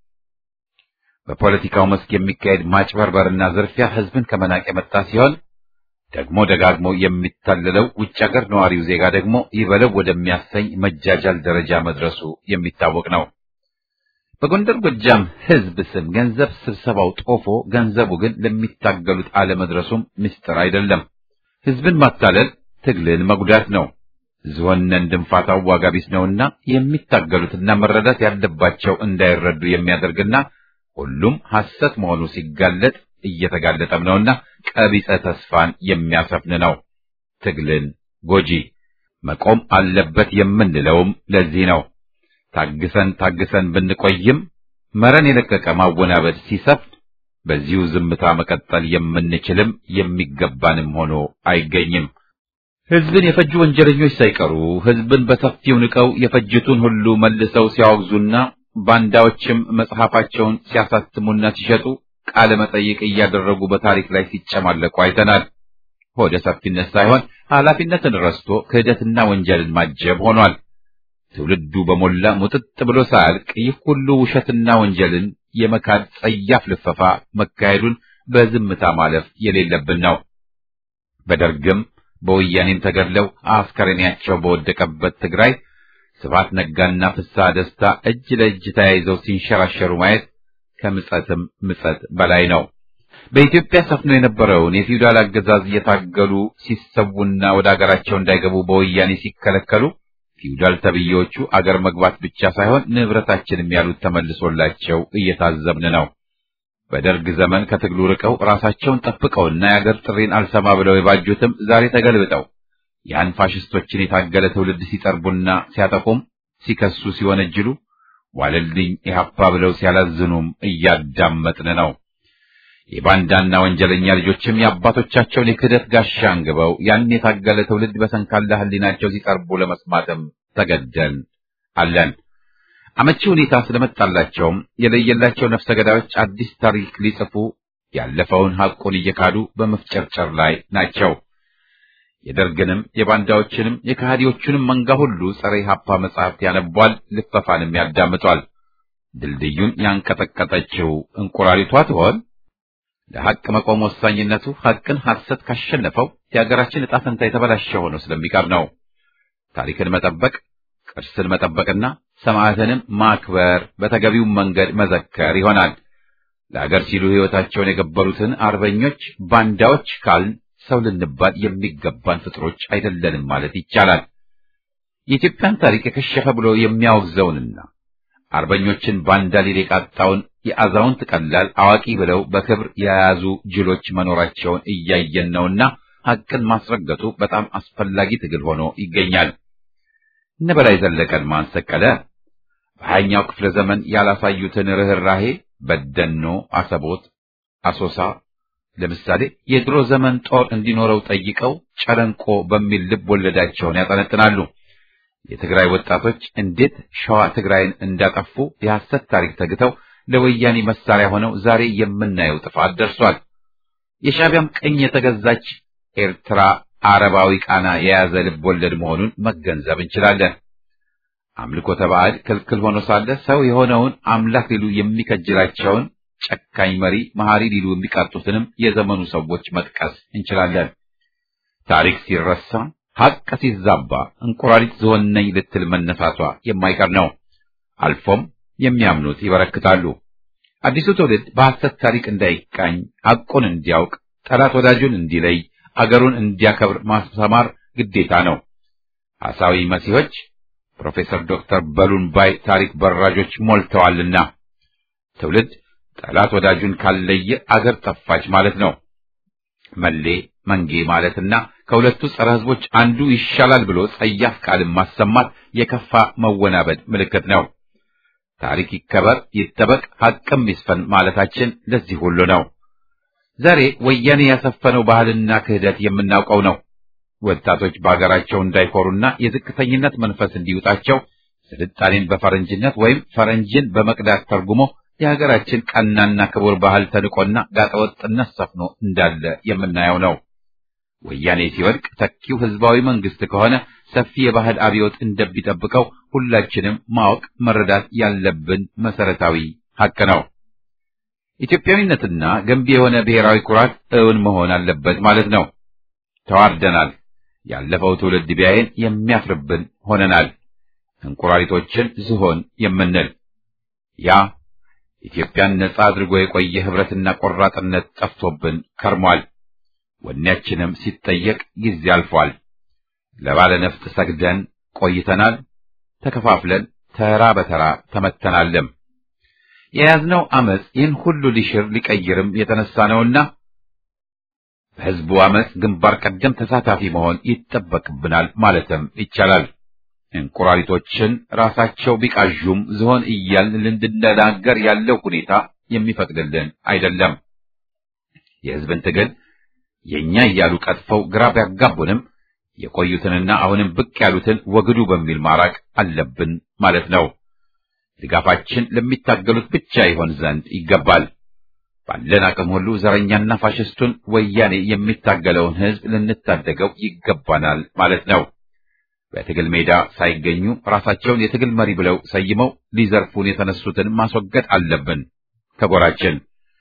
በፖለቲካው መስክ የሚካሄድ ማጭበርበርና ዝርፊያ ህዝብን ከመናቅ የመጣ ሲሆን ደግሞ ደጋግሞ የሚታለለው ውጭ ሀገር ነዋሪው ዜጋ ደግሞ ይበለው ወደሚያሰኝ መጃጃል ደረጃ መድረሱ የሚታወቅ ነው። በጎንደር ጎጃም ህዝብ ስም ገንዘብ ስብሰባው ጦፎ ገንዘቡ ግን ለሚታገሉት አለመድረሱም ምስጢር አይደለም። ህዝብን ማታለል ትግልን መጉዳት ነው። ዝሆነን ድንፋታው ዋጋ ቢስ ነውና የሚታገሉትና መረዳት ያለባቸው እንዳይረዱ የሚያደርግና ሁሉም ሐሰት መሆኑ ሲጋለጥ እየተጋለጠም ነውና ቀቢጸ ተስፋን የሚያሰፍን ነው። ትግልን ጎጂ መቆም አለበት የምንለውም ለዚህ ነው። ታግሰን ታግሰን ብንቆይም መረን የለቀቀ ማወናበድ ሲሰፍን በዚሁ ዝምታ መቀጠል የምንችልም የሚገባንም ሆኖ አይገኝም። ህዝብን የፈጁ ወንጀለኞች ሳይቀሩ ህዝብን በሰፊው ንቀው የፈጅቱን ሁሉ መልሰው ሲያወግዙና ባንዳዎችም መጽሐፋቸውን ሲያሳትሙና ሲሸጡ ቃለ መጠይቅ እያደረጉ በታሪክ ላይ ሲጨማለቁ አይተናል። ሆደ ሰፊነት ሳይሆን ኃላፊነትን ረስቶ ክህደትና ወንጀልን ማጀብ ሆኗል። ትውልዱ በሞላ ሙጥጥ ብሎ ሳያልቅ ይህ ሁሉ ውሸትና ወንጀልን የመካድ ጸያፍ ልፈፋ መካሄዱን በዝምታ ማለፍ የሌለብን ነው። በደርግም በወያኔም ተገድለው አስከሬናቸው በወደቀበት ትግራይ ስብሐት ነጋና ፍስሐ ደስታ እጅ ለእጅ ተያይዘው ሲንሸራሸሩ ማየት ከምጸትም ምጸት በላይ ነው። በኢትዮጵያ ሰፍኖ የነበረውን የፊውዳል አገዛዝ እየታገሉ ሲሰዉና ወደ አገራቸው እንዳይገቡ በወያኔ ሲከለከሉ ፊውዳል ተብዬዎቹ አገር መግባት ብቻ ሳይሆን ንብረታችንም ያሉት ተመልሶላቸው እየታዘብን ነው። በደርግ ዘመን ከትግሉ ርቀው ራሳቸውን ጠብቀውና የአገር ጥሪን አልሰማ ብለው የባጁትም ዛሬ ተገልብጠው ያን ፋሽስቶችን የታገለ ትውልድ ሲጠርቡና ሲያጠቁም ሲከሱ ሲወነጅሉ ዋለልኝ ኢህአፓ ብለው ሲያላዝኑም እያዳመጥን ነው። የባንዳና ወንጀለኛ ልጆችም የአባቶቻቸውን የክህደት ጋሻ አንግበው ያን የታገለ ትውልድ በሰንካላ ሕሊናቸው ሲጠርቡ ለመስማትም ተገደን አለን። አመቺ ሁኔታ ስለመጣላቸውም የለየላቸው ነፍሰ ገዳዮች አዲስ ታሪክ ሊጽፉ ያለፈውን ሐቁን እየካዱ በመፍጨርጨር ላይ ናቸው። የደርግንም የባንዳዎችንም የከሃዲዎቹንም መንጋ ሁሉ ጸረ ኢህአፓ መጽሐፍት ያነቧል፣ ልፈፋንም ያዳምጧል። ድልድዩን ያንቀጠቀጠችው እንቁራሪቷ ትሆን? ለሐቅ መቆም ወሳኝነቱ ሐቅን ሐሰት ካሸነፈው የሀገራችን ዕጣ ፈንታ የተበላሸ ሆኖ ስለሚቀር ነው። ታሪክን መጠበቅ፣ ቅርስን መጠበቅና ሰማዕትንም ማክበር በተገቢው መንገድ መዘከር ይሆናል። ለአገር ሲሉ ሕይወታቸውን የገበሩትን አርበኞች ባንዳዎች ካልን ሰው ልንባል የሚገባን ፍጥሮች አይደለንም ማለት ይቻላል። የኢትዮጵያን ታሪክ የከሸፈ ብሎ የሚያወግዘውንና አርበኞችን ባንዳ ሊል የቃጣውን የአዛውንት ቀላል አዋቂ ብለው በክብር የያዙ ጅሎች መኖራቸውን እያየን ነውና ሐቅን ማስረገጡ በጣም አስፈላጊ ትግል ሆኖ ይገኛል። እነ በላይ ዘለቀን ማን ሰቀለ? በሀያኛው ክፍለ ዘመን ያላሳዩትን ርኅራሄ በደኖ፣ አሰቦት፣ አሶሳ ለምሳሌ የድሮ ዘመን ጦር እንዲኖረው ጠይቀው ጨለንቆ በሚል ልብ ወለዳቸውን ያጠነጥናሉ። የትግራይ ወጣቶች እንዴት ሸዋ ትግራይን እንዳጠፉ የሐሰት ታሪክ ተግተው ለወያኔ መሳሪያ ሆነው ዛሬ የምናየው ጥፋት ደርሷል። የሻዕቢያም ቀኝ የተገዛች ኤርትራ አረባዊ ቃና የያዘ ልብ ወለድ መሆኑን መገንዘብ እንችላለን። አምልኮተ ባዕድ ክልክል ሆኖ ሳለ ሰው የሆነውን አምላክ ሊሉ የሚከጅላቸውን ጨካኝ መሪ መሐሪ ሊሉ የሚቃጡትንም የዘመኑ ሰዎች መጥቀስ እንችላለን። ታሪክ ሲረሳ ሐቅ ሲዛባ እንቁራሪት ዝሆን ነኝ ልትል መነሳቷ የማይቀር ነው። አልፎም የሚያምኑት ይበረክታሉ። አዲሱ ትውልድ በሐሰት ታሪክ እንዳይቃኝ ሐቁን እንዲያውቅ፣ ጠላት ወዳጁን እንዲለይ፣ አገሩን እንዲያከብር ማስተማር ግዴታ ነው። ሐሳዊ መሲሖች ፕሮፌሰር ዶክተር በሉን ባይ ታሪክ በራጆች ሞልተዋልና ትውልድ ጠላት ወዳጁን ካለየ አገር ጠፋች ማለት ነው። መሌ መንጌ ማለትና ከሁለቱ ጸረ ሕዝቦች አንዱ ይሻላል ብሎ ጸያፍ ቃልን ማሰማት የከፋ መወናበድ ምልክት ነው። ታሪክ ይከበር ይጠበቅ፣ ሐቅም ይስፈን ማለታችን ለዚህ ሁሉ ነው። ዛሬ ወያኔ ያሰፈነው ባህልና ክህደት የምናውቀው ነው። ወጣቶች በአገራቸው እንዳይኮሩና የዝቅተኝነት መንፈስ እንዲውጣቸው ስልጣኔን በፈረንጅነት ወይም ፈረንጅን በመቅዳት ተርጉሞ የሀገራችን ቀናና ክቡር ባህል ተንቆና ጋጠወጥነት ሰፍኖ እንዳለ የምናየው ነው። ወያኔ ሲወድቅ ተኪው ህዝባዊ መንግስት ከሆነ ሰፊ የባህል አብዮት እንደሚጠብቀው ሁላችንም ማወቅ መረዳት ያለብን መሰረታዊ ሐቅ ነው። ኢትዮጵያዊነትና ገንቢ የሆነ ብሔራዊ ኩራት እውን መሆን አለበት ማለት ነው። ተዋርደናል። ያለፈው ትውልድ ቢያየን የሚያፍርብን ሆነናል። እንቁራሪቶችን ዝሆን የምንል ያ ኢትዮጵያን ነጻ አድርጎ የቆየ ህብረትና ቆራጥነት ጠፍቶብን ከርሟል። ወኔያችንም ሲጠየቅ ጊዜ አልፏል። ለባለ ነፍጥ ሰግደን ቆይተናል። ተከፋፍለን ተራ በተራ ተመተናልም። የያዝነው አመፅ ይህን ሁሉ ሊሽር ሊቀይርም የተነሳ ነውና በህዝቡ አመፅ ግንባር ቀደም ተሳታፊ መሆን ይጠበቅብናል ማለትም ይቻላል። እንቁራሪቶችን ራሳቸው ቢቃዡም ዝሆን እያልን ልንድነጋገር ያለው ሁኔታ የሚፈቅድልን አይደለም። የህዝብን ትግል የእኛ እያሉ ቀጥፈው ግራ ቢያጋቡንም የቆዩትንና አሁንም ብቅ ያሉትን ወግዱ በሚል ማራቅ አለብን ማለት ነው። ድጋፋችን ለሚታገሉት ብቻ ይሆን ዘንድ ይገባል። ባለን አቅም ሁሉ ዘረኛና ፋሽስቱን ወያኔ የሚታገለውን ህዝብ ልንታደገው ይገባናል ማለት ነው። በትግል ሜዳ ሳይገኙ ራሳቸውን የትግል መሪ ብለው ሰይመው ሊዘርፉን የተነሱትን ማስወገድ አለብን ከጎራችን።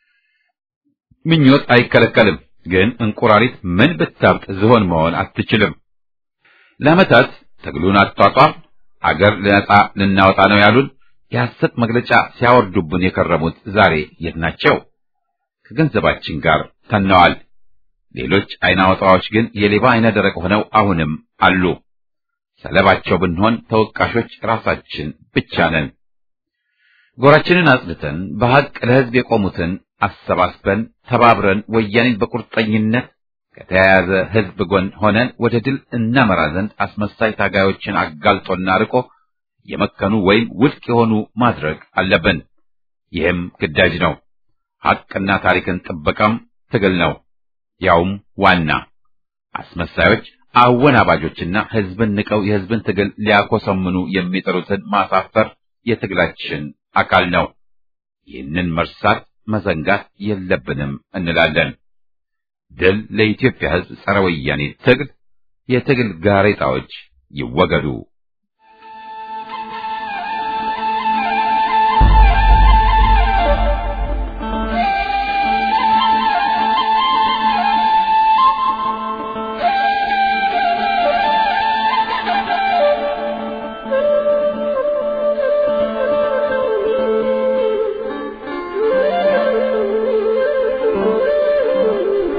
ምኞት አይከለከልም፣ ግን እንቁራሪት ምን ብታብጥ ዝሆን መሆን አትችልም። ለዓመታት ትግሉን አጧጧፍ አገር ነጻ ልናወጣ ነው ያሉን የሐሰት መግለጫ ሲያወርዱብን የከረሙት ዛሬ የት ናቸው? ከገንዘባችን ጋር ተነዋል። ሌሎች አይነ አውጣዎች ግን የሌባ አይነ ደረቅ ሆነው አሁንም አሉ። ሰለባቸው ብንሆን ተወቃሾች ራሳችን ብቻ ነን። ጎራችንን አጽድተን በሐቅ ለሕዝብ የቆሙትን አሰባስበን ተባብረን ወያኔን በቁርጠኝነት ከተያያዘ ሕዝብ ጎን ሆነን ወደ ድል እናመራ ዘንድ አስመሳይ ታጋዮችን አጋልጦና ርቆ የመከኑ ወይም ውድቅ የሆኑ ማድረግ አለብን። ይህም ግዳጅ ነው። ሐቅና ታሪክን ጥበቃም ትግል ነው። ያውም ዋና አስመሳዮች አወናባጆችና ሕዝብን ንቀው የሕዝብን ትግል ሊያኮሰምኑ የሚጥሩትን ማሳፈር የትግላችን አካል ነው። ይህንን መርሳት መዘንጋት የለብንም እንላለን። ድል ለኢትዮጵያ ሕዝብ ጸረ ወያኔ ትግል። የትግል ጋሬጣዎች ይወገዱ።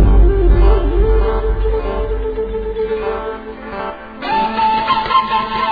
Thank you.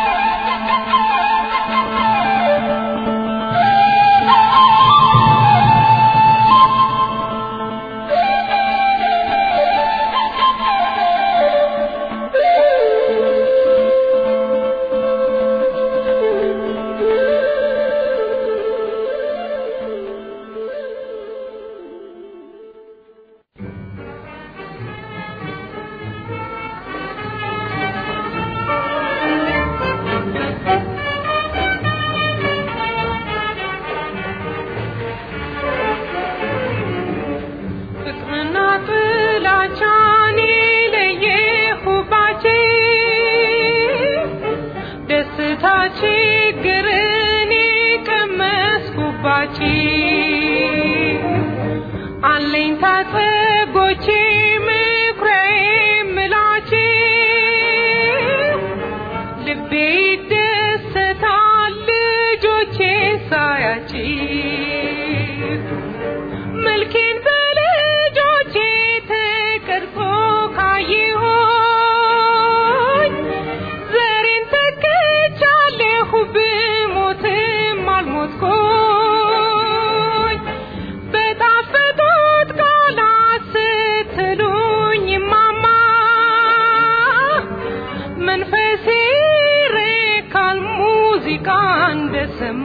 እንደሰማ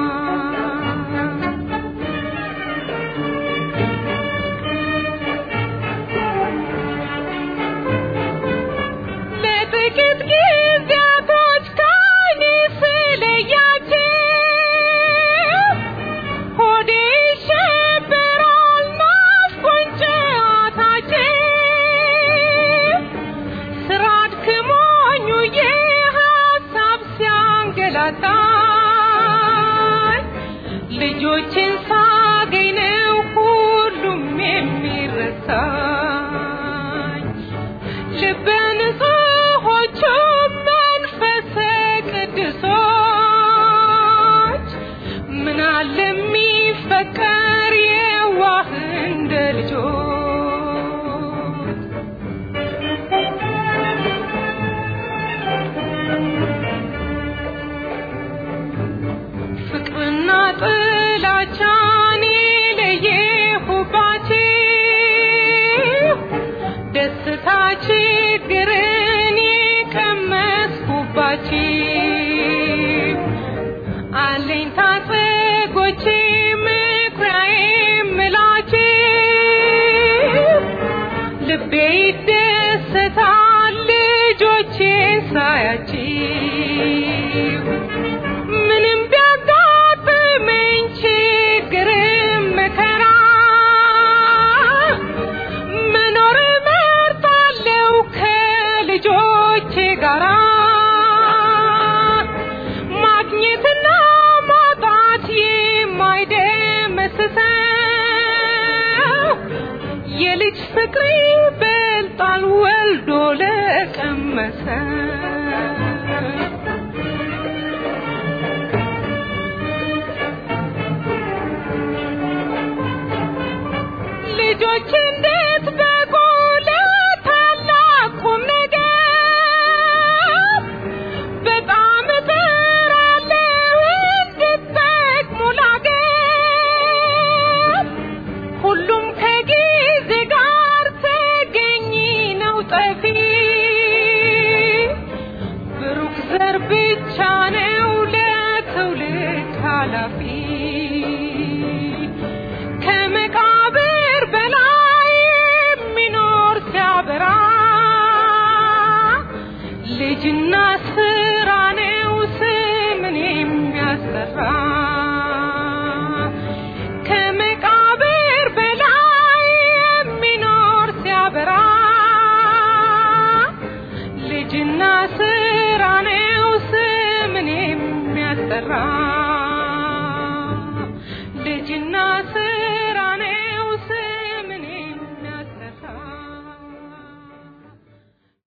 ለጥቂት ጊዜያቶች ከዓይኔ ስለያቸው ሆዴ ይሸበራል ናፍቆኝ ጨዋታቸው ስራ አድክሞኝ ውዬ ሀሳብ ሲያንገላታኝ ልጆችን ሳገኝ ነው ሁሉም የሚረሳኝ ልበ ንጹሖቹ መንፈሰ ቅዱሶች ምን አለ የሚፈቀር የዋህ እንደ ልጆች ፍቅርና ጥላቻን የለየሁባችሁ ደስታ ችግርን የቀመስኩባችሁ አለኝታ ጸጎቼ ምኩራዬ የምላችሁ ልቤ ይደሰታል ልጆቼን ሳያችሁ ምንም ቢያጋጥመኝ ችግርም መከራ መኖር እመርጣለሁ ከልጆቼ ጋራ ማግኘትና ማጣት የማይደመስሰው የልጅ ፍቅር ይበልጣል ወልዶ ለቀመሰ ልጆች እንዴት በቁ ለታላቅ ቁም ነገር በጣም እጥራለሁ እንድትጠቅሙ ላገር ሁሉም ከጊዜ ጋር ተገኝ ነው ጠፊ ብሩክ ዘር ብቻ ነው ለትውልድ ኃላፊ ከመቃብር በላይ የሚኖር ሲያበራ ልጅና ስራ ነው ስምን የሚያስጠራ ከመቃብር በላይ የሚኖር ሲያበራ ልጅና ስራ ነው ስምን የሚያስጠራ ልጅና ስራ